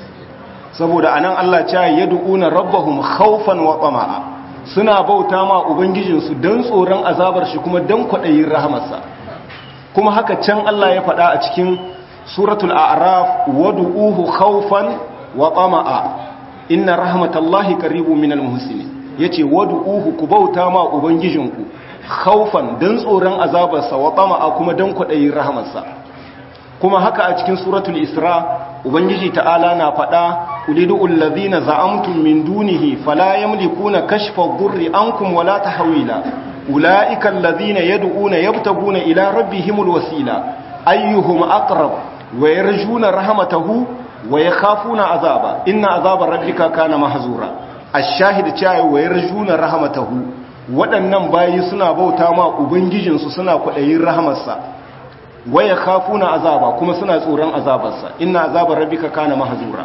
saboda anan Allah ce yad'una rabbahum khawfan wa tama'a suna bauta ma ubangijinsu dan tsoron azabar shi kuma dan kwadayin rahamarsa kuma haka can Allah ya faɗa a cikin suratul a'raf wad'uhu khawfan wa tama'a inna rahmatallahi qaribun minal muhsinin yace wad'uhu ku bauta ma ubangijinku khawfan dan tsoron azabarsa wa tama'a kuma dan kwadayin rahamarsa kuma haka a cikin suratul isra ubangiji ta'ala na faɗa ulidu allazina za'amtum min dunihi fala yamlikuna kashfa dhurri ankum wala tahwila ulaika allazina yad'una yabtaguna ila rabbihimul wasila ayyuhum aqrab wa yarjuna rahmatahu wa yakhafuna azaba inna azaba rabbika kana mahzura ash-shahid cewa wa yarjuna rahmatahu waɗannan bayi suna bauta ma ubangijinsu suna kwaɗayin rahamarsa waya kafuna azaba kuma suna tsoron azabarsa inna azabar rabbika kana mahzura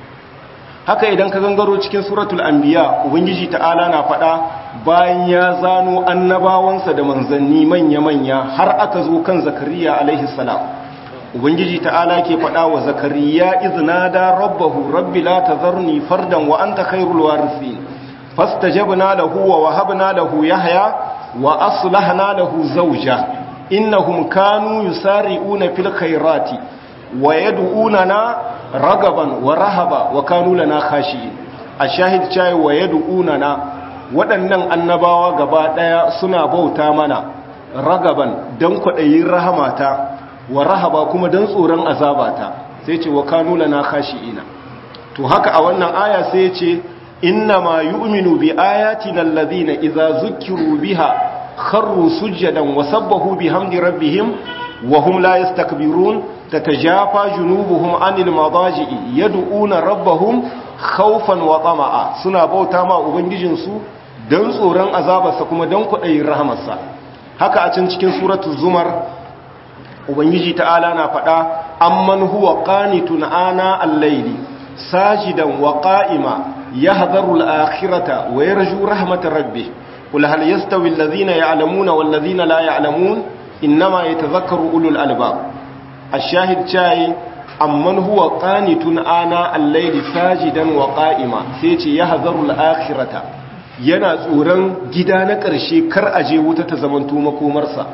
haka idan ka gangaro cikin suratul anbiya ubangiji ta'ala na faɗa bayan ya zano annabawansa da manzanni manya-manya har aka zo kan zakariya alaihi salam ubangiji ta'ala ke faɗa wa zakariya iznada rabbahu rabbi la tazarni fardan wa anta khairul warithin fastajabna lahu wa wahabna lahu yahya wa aslahna lahu zawja innahum kanu yusari'una fil khairati wa yad'unana ragaban wa rahaba wa kanu lana khashi'in ashahid chai wa yad'unana waɗannan annabawa gaba daya suna bauta mana ragaban dan kwadayin rahamata wa rahaba kuma dan tsoron azabata sai ce wa kanu lana khashi'ina to haka a wannan aya sai ya ce innama yu'minu bi ayatina alladhina idza zukkiru biha خروا سجدا وسبحوا بحمد ربهم وهم لا يستكبرون تتجافى جنوبهم عن المضاجع يدعون ربهم خوفا وطمعا suna bauta ma ubangijinsu dan tsoron azabarsa kuma dan kudayin rahamarsa haka a can cikin suratul zumar ubangiji ta'ala na faɗa amman huwa qanitun ana al-layli sajidan wa qa'ima yahdharu al-akhirata wa yarju rahmat rabbih قل هل يستوي الذين يعلمون والذين لا يعلمون إنما يتذكر أولو الألباب الشاهد شاي أمن هو قانت آناء الليل ساجدا وقائما سيتي يهذر الآخرة yana tsoron gida na ƙarshe kar aje wuta ta zamanto makomarsa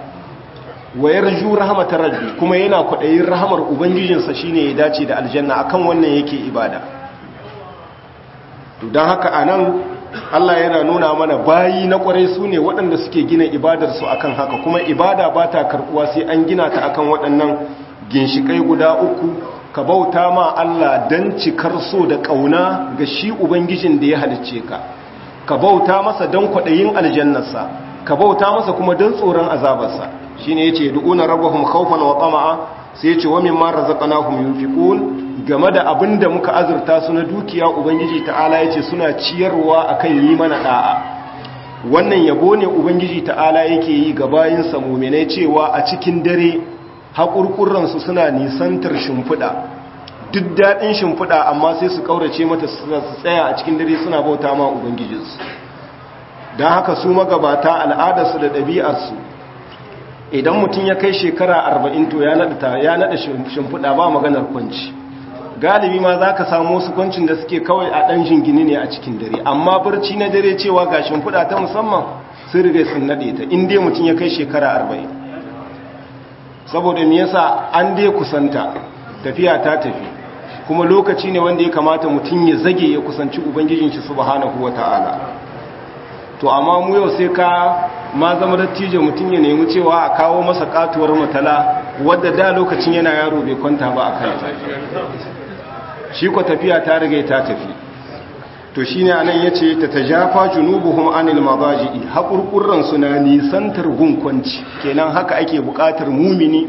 wa yarju rahmatar rabbi kuma yana kwaɗayin rahamar ubangijinsa shine ya dace da aljanna akan wannan yake ibada to don haka anan Allah yana nuna mana bayi na kwarai su ne waɗanda suke gina ibadarsu akan haka kuma ibada ba ta karɓuwa sai an gina ta akan waɗannan ginshiƙai guda uku ka bauta ma Allah don cikar so da ƙauna ga shi Ubangijin da ya halicce ka ka bauta masa don kwaɗayin aljannarsa ka bauta masa kuma don tsoron azabarsa shi ne ya ce du'una rabahum khawfan wa tsama'a sai ya ce wa mimma razaqnahum yunfiqun game da abin da muka azurta su na dukiya ubangiji ta'ala ya ce suna ciyarwa akan yi mana da'a wannan yabo ne ubangiji ta'ala yake yi ga bayinsa muminai cewa a cikin dare haƙurƙuransu suna nisantar shimfiɗa duk daɗin shimfiɗa amma sai su ƙaurace mata su tsaya a cikin dare suna bauta ma ubangijinsu don haka su magabata al'adarsu da ɗabi'arsu idan mutum ya kai shekara arba'in to ya naɗa shimfiɗa ba maganar kwanci galibi ma za ka samu wasu kwancin da suke kawai a ɗan jingini ne a cikin dare amma barci na dare cewa ga shimfiɗa ta musamman sun riga sun naɗe ta inda mutum ya kai shekara arba'in saboda me yasa an dai kusanta tafiya ta tafi kuma lokaci ne wanda ya kamata mutum ya zage ya kusanci ubangijin shi subhanahu wata'ala to amma mu yau sai ka ma zama dattijo mutum ya nemi cewa a kawo masa katuwar matala wadda da lokacin yana yaro bai kwanta ba a kanta shi ko tafiya ta riga ta tafi to shine anan yace ta tajafa junubuhum anil mabaji'i haƙurƙurran su na nisantar gunkwanci kenan haka ake buƙatar mumini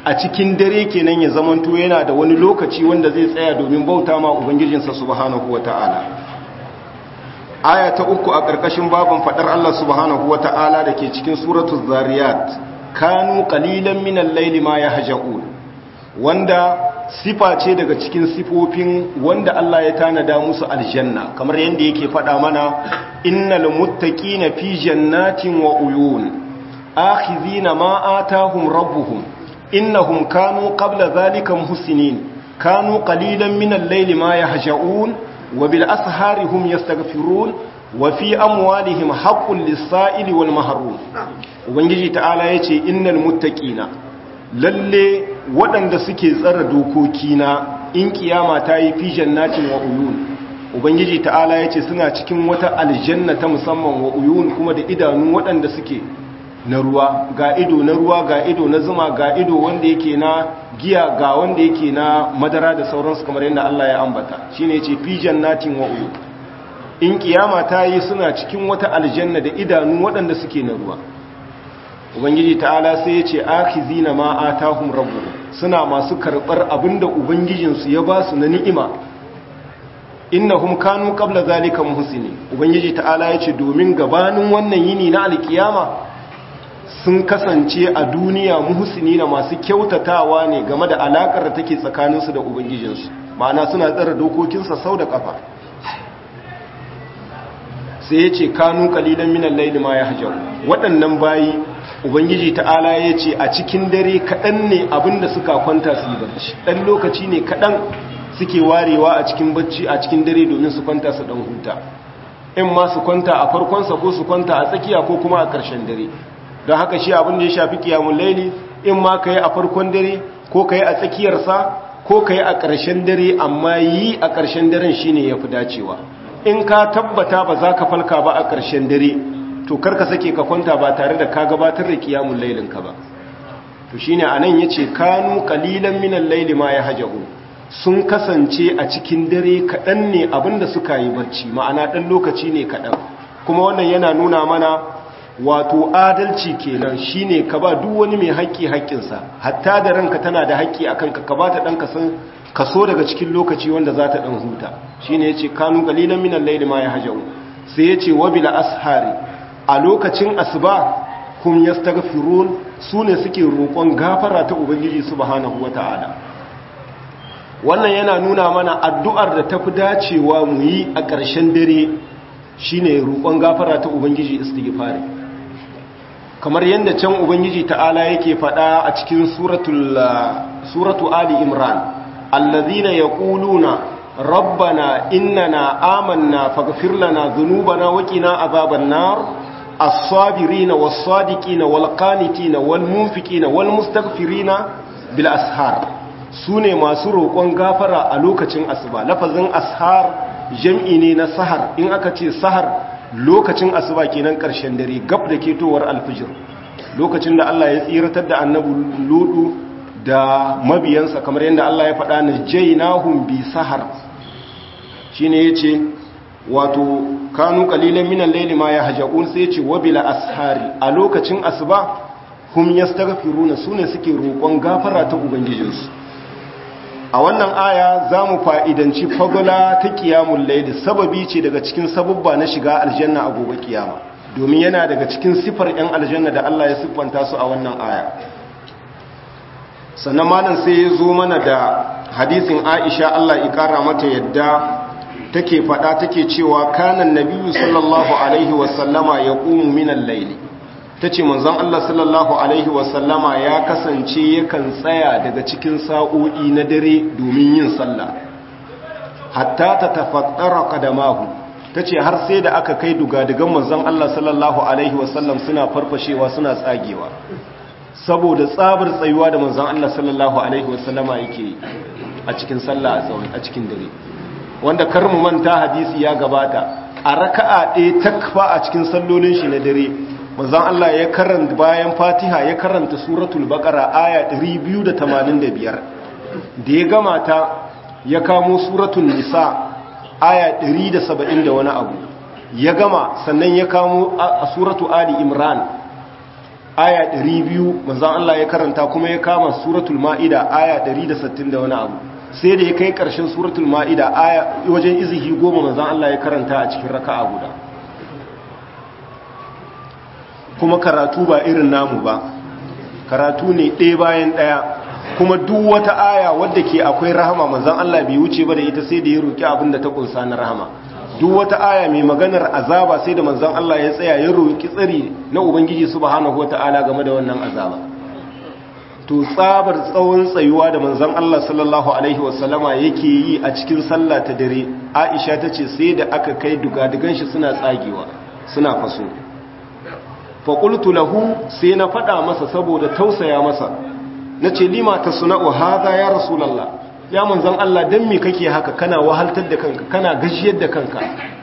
a cikin dare kenan ya zamanto yana da wani lokaci wanda zai tsaya domin bauta ma ubangijinsa subhanahu wata'ala aya ta uku a ƙarƙashin babin faɗar Allah subhanahu wata'ala da ke cikin suratul zariyat kanu qalilan minal layli ma yahja'un wanda sifa ce daga cikin sifofin wanda Allah ya tanada musu aljanna kamar yadda yake faɗa mana innal muttaqina fi jannatin wa uyun akhizina ma atahum rabbuhum innahum kanu qabla dhalika muhsinin kanu qalilan min al-layli ma yahja'un wa bil ashari hum yastaghfirun wa fi amwalihim haqqun lis-sa'ili wal mahrum ubangiji ta'ala yace innal muttaqina lalle waɗanda suke tsara dokokina in kiyama ta yi fi jannatin wa uyun ubangiji ta'ala yace suna cikin wata aljanna ta musamman wa uyun kuma da idanu waɗanda suke na ruwa ga ido na ruwa ga ido na zuma ga ido wanda yake na giya ga wanda yake na madara da sauransu kamar yadda Allah ya ambata shine yace fi jannatin wa uyun in kiyama ta yi suna cikin wata aljanna da idanu waɗanda suke na ruwa ubangiji ta'ala sai ya ce akhizina ma atahum rabbuhum suna masu karbar abinda ubangijinsu ya ba su na ni'ima innahum kanu qabla zalika muhsini ubangiji ta'ala ya ce domin gabanin wannan yini na alkiyama sun kasance a duniya muhsini na masu kyautatawa ne game da alakar da take tsakaninsu da ubangijinsu ma'ana suna tsara dokokinsa sau da kafa sai ya ce kanu kalilan minan laili ma ya hajjar waɗannan bayi ubangiji ta'ala ya ce a cikin dare kaɗan ne abinda suka kwanta su yi barci ɗan lokaci ne kaɗan suke warewa a cikin bacci a cikin dare domin su kwanta su ɗan huta in ma su kwanta a farkonsa ko su kwanta a tsakiya ko kuma a ƙarshen dare don haka shi abin da ya shafi kiyamun laili in ma ka yi a farkon dare ko ka yi a tsakiyarsa ko ka yi a ƙarshen dare amma yi a ƙarshen daren shi ne ya fi dacewa in ka tabbata ba za ka falka ba a ƙarshen dare to karka sake ka kwanta ba tare da ka gabatar da kiyamun lailinka ba to shine anan yace kanu qalilan minal layli ma yahjahu sun kasance a cikin dare kadan ne abinda suka yi barci ma'ana dan lokaci ne kadan kuma wannan yana nuna mana wato adalci kenan shine ka ba duk wani mai haƙƙi haƙƙinsa hatta da ranka tana da haƙƙi akan ka ka ba ta dan kasan kaso daga cikin lokaci wanda za ta dan huta shine yace kanu qalilan minal layli ma yahjahu sai yace wabila ashari a lokacin asuba kum yastaghfirun sune suke roƙon gafara ta ubangiji subhanahu wataala wannan yana nuna mana addu'ar da tafi dacewa mu yi a ƙarshen dare shine roƙon gafara ta ubangiji istighfari kamar yadda can ubangiji ta'ala yake faɗa a cikin suratul suratu ali imran allazina yaquluna rabbana innana amanna faghfir lana dhunubana wa qina adhaban nar الصابرين والصادقين والقانتين والمنفقين والمستغفرين بالأسهار sune masu roƙon gafara a lokacin asuba lafazin ashar jam'i ne na sahar in aka ce sahar lokacin asuba kenan ƙarshen dare gab da ketowar alfijir lokacin da Allah ya tsiratar da annabi ludu da mabiyansa kamar yadda Allah ya faɗa na jainahum bi sahar shine yace wato kanu kalilan minan laili ma ya haja'un sai ce wabila ashari a lokacin asuba hum yastaghfiruna sune suke roƙon gafara ta ubangijinsu a wannan aya zamu fa'idanci fagula ta qiyamul layli sababi ce daga cikin sababba na shiga aljanna a gobe kiyama domin yana daga cikin sifar ɗan aljanna da Allah ya siffanta su a wannan aya sannan malam sai ya zo mana da hadisin Aisha Allah ya kara mata yadda take fada take cewa kanan nabiyyu sallallahu alaihi wasallama ya ƙumu minan laili ta ce manzon Allah sallallahu alaihi wasallama ya kasance yakan tsaya daga cikin sa'o'i na dare domin yin sallah hatta ta tafattara kadamahu ta ce har sai da aka kai dugadugan manzon Allah sallallahu alaihi wasallam suna farfashewa suna tsagewa saboda tsabar tsayuwa da manzon Allah sallallahu alaihi wasallama yake a cikin sallah a cikin dare wanda kar mu manta hadisi ya gabata a raka'a ɗaya takfa a cikin sallolin shi na dare manzon Allah ya karanta bayan Fatiha ya karanta suratul baqara aya 285 da ya gama ta ya kamo suratul nisa aya 170 da wani abu ya gama sannan ya kamo a suratu ali imran aya 200 manzon Allah ya karanta kuma ya kama suratul ma'ida aya 160 da wani abu sai da ya kai karshen suratul ma'ida aya wajen izihi goma manzon Allah ya karanta a cikin raka'a guda kuma karatu ba irin namu ba karatu ne ɗaya bayan ɗaya kuma duk wata aya wadda ke akwai rahama manzon Allah bai wuce ba da ita sai da ya roki abin da ta kunsa na rahama duk wata aya mai maganar azaba sai da manzon Allah ya tsaya ya roki tsari na ubangiji subhanahu wataala game da wannan azaba to tsabar tsawon tsayuwa da manzon Allah sallallahu alaihi wasallama yake yi a cikin sallah ta dare Aisha tace sai da aka kai dugadugan shi suna tsagewa suna faso fa qultu lahu sai na fada masa saboda tausaya masa nace lima tasna'u hadha ya rasulullah ya manzan Allah dan me kake haka kana wahaltar da kanka kana gajiyar da kanka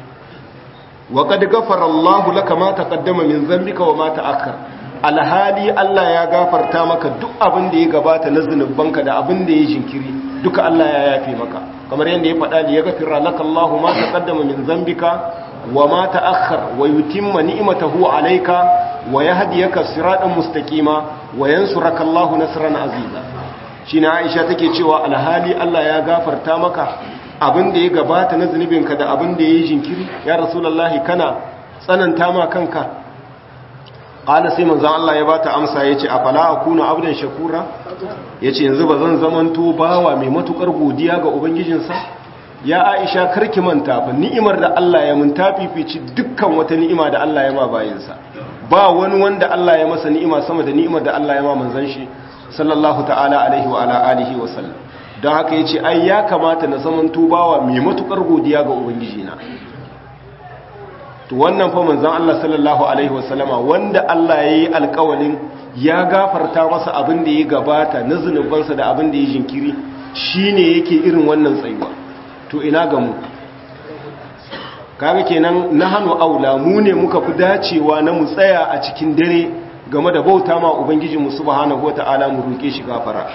wa qad ghafara Allahu laka ma taqaddama min dhanbika wa ma ta'akhkhar alhali Allah ya gafarta maka duk abin da ya gabata na zunubanka da abin da ya jinkiri duka Allah ya yafe maka kamar yadda ya faɗa li yaghfira laka Allahu ma taqaddama min dhanbika wa ma ta'akhkhar wa yutimma ni'matahu alayka wa yahdiyaka siratan mustaqima wa yansuraka Allahu nasran aziza shi na aisha take cewa alhali Allah ya gafarta maka abin da ya gabata na zunubinka da abin da ya yi jinkiri ya rasulallahi kana tsananta ma kanka ƙala sai manzan Allah ya bata amsa ya ce a fala a kuna abdan shakura ya ce yanzu ba zan zamanto bawa mai matukar godiya ga ubangijinsa ya aisha karki manta fa ni'imar da Allah ya mun tafifici dukkan wata ni'ima da Allah ya ma bayinsa ba wani wanda Allah ya masa ni'ima sama da ni'imar da Allah ya ma manzan shi sallallahu ta'ala alaihi wa ala alihi wa sallam don haka yace ai ya kamata na zaman tubawa mai matukar godiya ga ubangiji na to wannan fa manzon Allah sallallahu alaihi wa sallama wanda Allah yayi alƙawalin ya gafarta masa abin da ya gabata na zunubansa da abin da ya jinkiri shine yake irin wannan tsayuwa to ina ga mu kaga kenan nahanu aula mu ne muka fi dacewa na mu tsaya a cikin dare game da bauta ma ubangijinmu subhanahu wata'ala mu roke shi gafara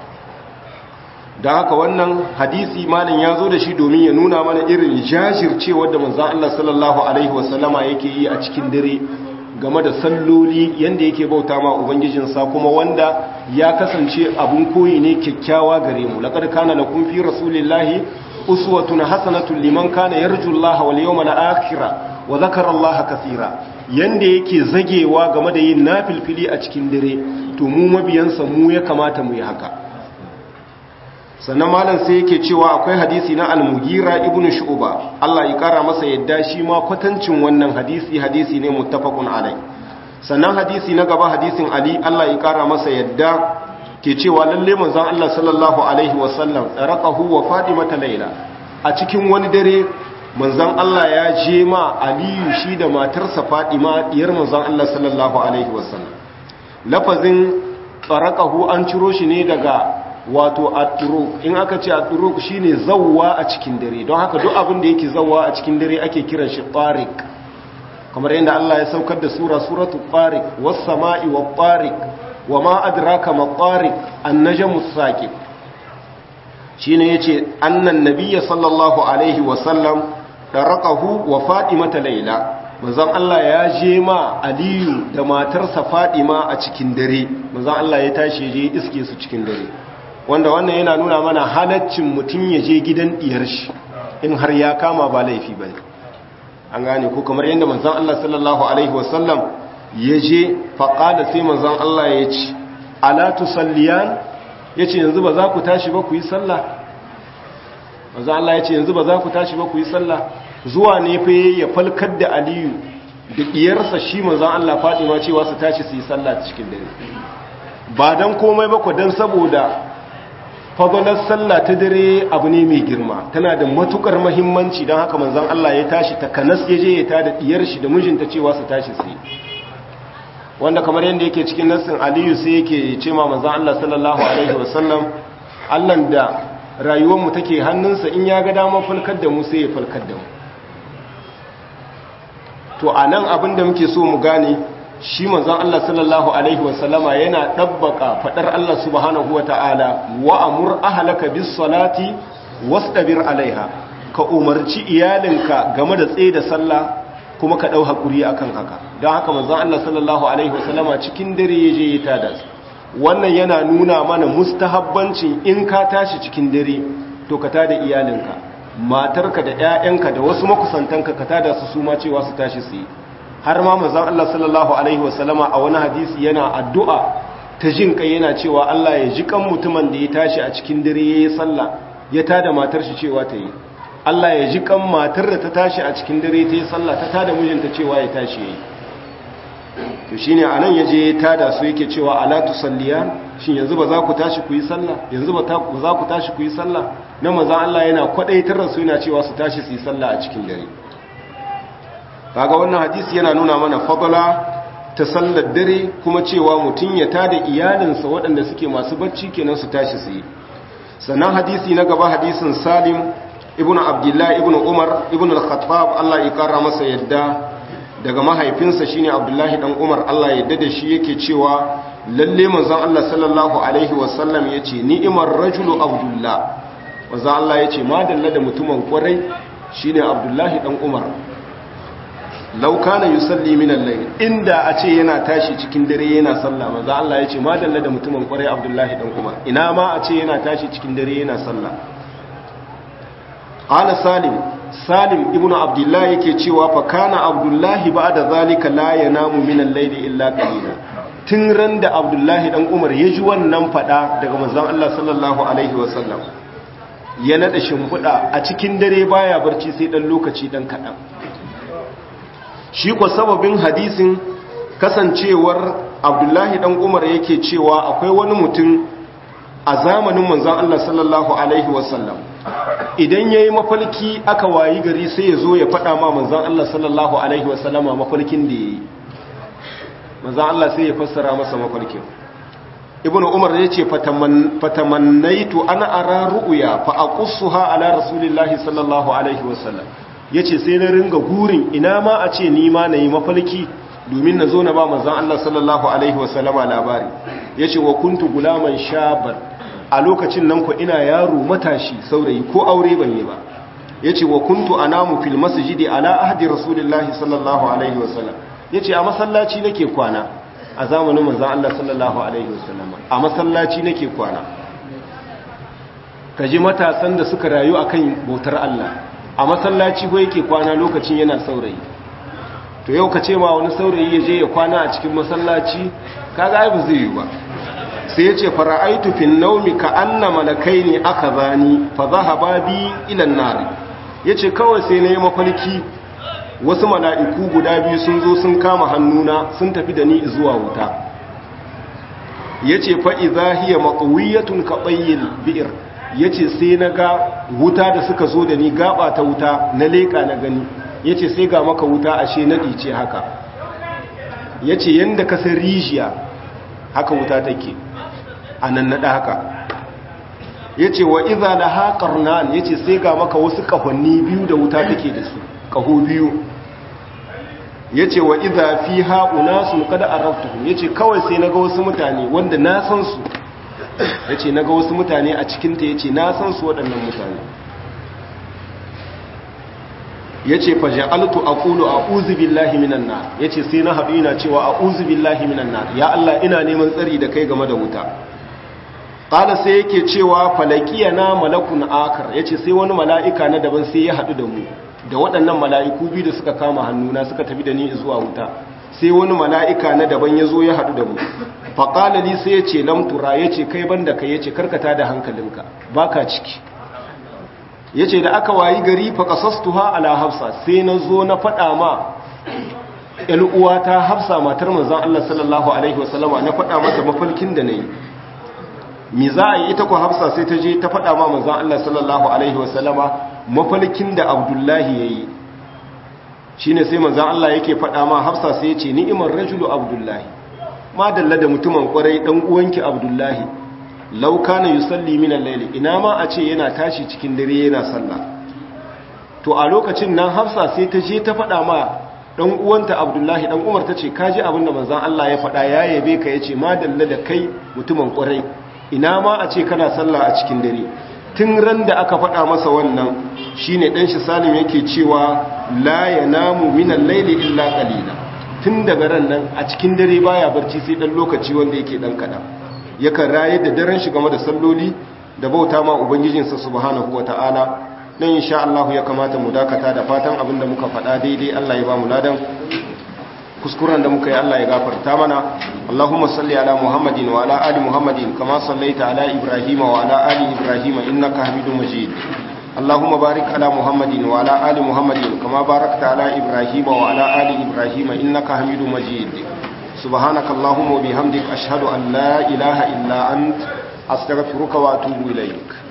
don haka wannan hadisi malin ya zo da shi domin ya nuna mana irin jajircewar da manzan Allah sallallahu alaihi wasallama yake yi a cikin dare game da salloli yanda yake bauta ma ubangijinsa kuma wanda ya kasance abun koyi ne kyakkyawa gare mu laqad kana lakum fi rasulillahi uswatun hasanatun liman kana yarjullaha wal yawmal akhir wa dhakara allaha kaseera yanda yake zagewa game da yin nafilfili a cikin dare to mu mabiyansa mu ya kamata mu yi haka sannan malam sai yake cewa akwai hadisi na al-mugira ibn shu'ba Allah ya kara masa yadda shi ma kwatancin wannan hadisi hadisi ne muttafaqun alai sannan hadisi na gaba hadisin ali Allah ya kara masa yadda ke cewa lalle manzon Allah sallallahu alaihi wasallam raqahu wa fatimata layla a cikin wani dare manzan Allah ya je ma aliyu shi da matarsa fadima diyar manzan Allah sallallahu alaihi wasallam lafazin tsarakahu an ciro shi ne daga wato at-turuq in aka ce at-turuq shine zawwa a cikin dare don haka duk abin da yake zawwa a cikin dare ake kiran shi tariq kamar yadda Allah ya saukar da sura suratu tariq was-sama'i wat-tariq wama adraka mat-tariq an-najmu as-saqib shine yace annan nabiyyi sallallahu alaihi wasallam daraqahu wa fatimata layla manzon Allah ya je ma aliyu da matarsa fatima a cikin dare manzon Allah ya tashi je iske su cikin dare wanda wannan yana nuna mana halaccin mutum ya je gidan diyar shi in har ya kama ba laifi bane an gane ko kamar yadda manzon Allah sallallahu alaihi wasallam ya je faqala sai manzon Allah ya ce ala tusalliyan yace yanzu ba za ku tashi ba ku yi sallah manzon Allah ya ce yanzu ba za ku tashi ba ku yi sallah zuwa ne fa ya falkar da Aliyu da diyarsa shi manzon Allah Fatima cewa su tashi su yi sallah cikin dare ba dan komai ba ku dan saboda fadalar sallah ta dare abu ne mai girma tana da matukar mahimmanci don haka manzon Allah ya tashi ta kanas ya je ya tada diyar shi da mijinta cewa su tashi su wanda kamar yadda yake cikin nassin Aliyu sai yake ce ma manzon Allah sallallahu alaihi wasallam Allah da rayuwar mu take hannunsa in ya ga dama falkar da mu sai ya falkar da mu to anan abin da muke so mu gane shi manzon Allah sallallahu alaihi wasallama yana dabbaka fadar Allah subhanahu wataala wa amur ahlaka bis salati wastabir alaiha ka umarci iyalinka game da tsaye da sallah kuma ka dau hakuri akan haka don haka manzon Allah sallallahu alaihi wasallama cikin dare ya je ya tada su wannan yana nuna mana mustahabbancin in ka tashi cikin dare to ka tada iyalinka matarka da ƴaƴanka da wasu makusantanka ka tada su su ma cewa su tashi su yi har ma manzon Allah sallallahu alaihi wasallama a wani hadisi yana addu'a ta jin kai yana cewa Allah ya ji kan mutumin da ya tashi a cikin dare yayi sallah ya tada matar shi cewa ta yi Allah ya ji kan matar da ta tashi a cikin dare ta yi sallah ta tada mijinta cewa ya tashi yayi to shine anan yaje ya tada su yake cewa ala tusalliyan shin yanzu ba za ku tashi ku yi sallah yanzu ba za ku tashi ku yi sallah na manzon Allah yana kwadaitar da su yana cewa su tashi su yi sallah a cikin dare kaga wannan hadisi yana nuna mana fadala ta sallar dare kuma cewa mutum ya tada iyalinsa waɗanda suke masu bacci kenan su tashi su yi sannan hadisi na gaba hadisin salim ibn abdullahi ibn umar ibn al-khattab Allah ya kara masa yadda daga mahaifinsa shine abdullahi dan umar Allah ya da shi yake cewa lalle manzon Allah sallallahu alaihi wasallam yace ni'imar rajulu abdullah manzon Allah yace madalla da mutumin kwarai shine abdullahi dan umar laukana yusalli min al-layl inda a ce yana tashi cikin dare yana sallah manzo Allah ya ce madalla da mutumin kwarai Abdullahi dan Umar ina ma a ce yana tashi cikin dare yana sallah qala salim salim ibnu abdullah yake cewa fa kana abdullahi ba'da zalika la yanamu min al-layl illa qalila tun ran da Abdullahi dan Umar ya ji wannan fada daga manzon Allah sallallahu alaihi wasallam ya nada shimfiɗa a cikin dare baya barci sai dan lokaci dan kadan shi ko sababin hadisin kasancewar abdullahi dan umar yake cewa akwai wani mutum a zamanin manzon Allah sallallahu alaihi wasallam idan yayi mafalki aka wayi gari sai ya zo ya faɗa ma manzon Allah sallallahu alaihi wasallama mafalkin da yayi manzon Allah sai ya fassara masa mafalkin ibnu umar yace fatamannaitu ana ara ru'ya fa aqussuha ala rasulillahi sallallahu alaihi wasallam ya ce sai na ringa gurin ina ma a ce ni ma na yi mafalki domin na zo na ba manzan Allah sallallahu Alaihi wasallama labari ya ce wa kuntu gulaman shabar a lokacin nan ku ina yaro matashi saurayi ko aure ban yi ba ya ce wa kuntu a namu fil masjidi ala ahdi rasulillahi sallallahu Alaihi wasallam ya ce a masallaci nake kwana a zamanin manzan Allah sallallahu Alaihi wasallama a masallaci nake kwana ka ji matasan da suka rayu akan bautar Allah a masallaci ko yake kwana lokacin yana saurayi to yau ka ce ma wani saurayi ya je ya kwana a cikin masallaci kaga ai ba zai yi ba sai ya ce fara'aitu fin naumi ka anna malakaini aka zani fa zahaba bi ila an-nar yace kawai sai nayi mafarki wasu mala'iku guda biyu sun zo sun kama hannuna sun tafi da ni zuwa wuta yace fa idza hiya maqwiyatun ka tayyil bi'r ya ce sai na ga wuta da suka zo da ni gaba ta wuta na leƙa na gani ya ce sai ga maka wuta ashe naɗi ce haka ya ce yadda ka san rijiya haka wuta take a nan naɗa haka ya ce wa iza da haƙar nan ya ce sai ga maka wasu ƙahonni biyu da wuta take da su ƙaho biyu ya ce wa iza fi haƙuna sun kada a raftuhu ya ce kawai sai na ga wasu mutane wanda na san su ya ce na ga wasu mutane a cikinta ya ce na san su waɗannan mutane ya ce faja'altu a ƙulu a uzubillahi minan na ya ce sai na haɗu ina cewa a uzubillahi minan na ya Allah ina neman tsari da kai game da wuta ƙala sai yake cewa falakiya na malakun akar ya ce sai wani mala'ika na daban sai ya haɗu da mu da waɗannan mala'iku biyu da suka kama hannuna suka tafi da ni zuwa wuta sai wani mala'ika na daban ya zo ya haɗu da mu faƙalali sai ya ce lamtura ya ce kai banda ka ya ce karkata da hankalinka ba ka ciki ya ce da aka wayi gari faƙasastuha ala hafsa sai na zo na faɗa ma uwata hafsa matar manzan Allah sallallahu Alaihi wasallama na faɗa mata mafalkin da na yi mi za a yi ita ku hafsa sai ta je ta faɗa ma manzan Allah sallallahu Alaihi wasallama mafalkin da abdullahi ya yi shi ne sai manzan Allah yake faɗa ma hafsa sai ya ce ni'imar rajulu abdullahi ma dalla da mutumin kwarai dan uwanki abdullahi law kana yusalli min al-layli ina ma a ce yana tashi cikin dare yana sallah to a lokacin nan hafsa sai ta je ta faɗa ma dan uwanta abdullahi dan umar tace kaji abin da manzon Allah ya faɗa ya yabe ka yace ma dalla da kai mutumin kwarai ina ma a ce kana sallah a cikin dare tun ran da aka faɗa masa wannan shine dan shi salim yake cewa la yanamu min al-layli illa qalila tun daga ran nan a cikin dare baya barci sai dan lokaci wanda yake dan kaɗan yakan rayar da daren shi game da salloli da bauta ma ubangijinsa subhanahu wata'ala nan insha Allah ya kamata mu dakata da fatan abin da muka faɗa daidai Allah ya ba mu ladan kuskuren da muka yi Allah ya gafarta mana Allahumma salli ala Muhammadin wa ala ali Muhammadin kama sallaita ala Ibrahim wa ala ali Ibrahim innaka Hamidum Majid Allahumma barik ala Muhammadin wa ala ali Muhammadin kama barakta ala Ibrahim wa ala ali Ibrahim innaka Hamidum Majid subhanaka Allahumma wa bihamdik ashhadu an la ilaha illa ant astaghfiruka wa atubu ilaik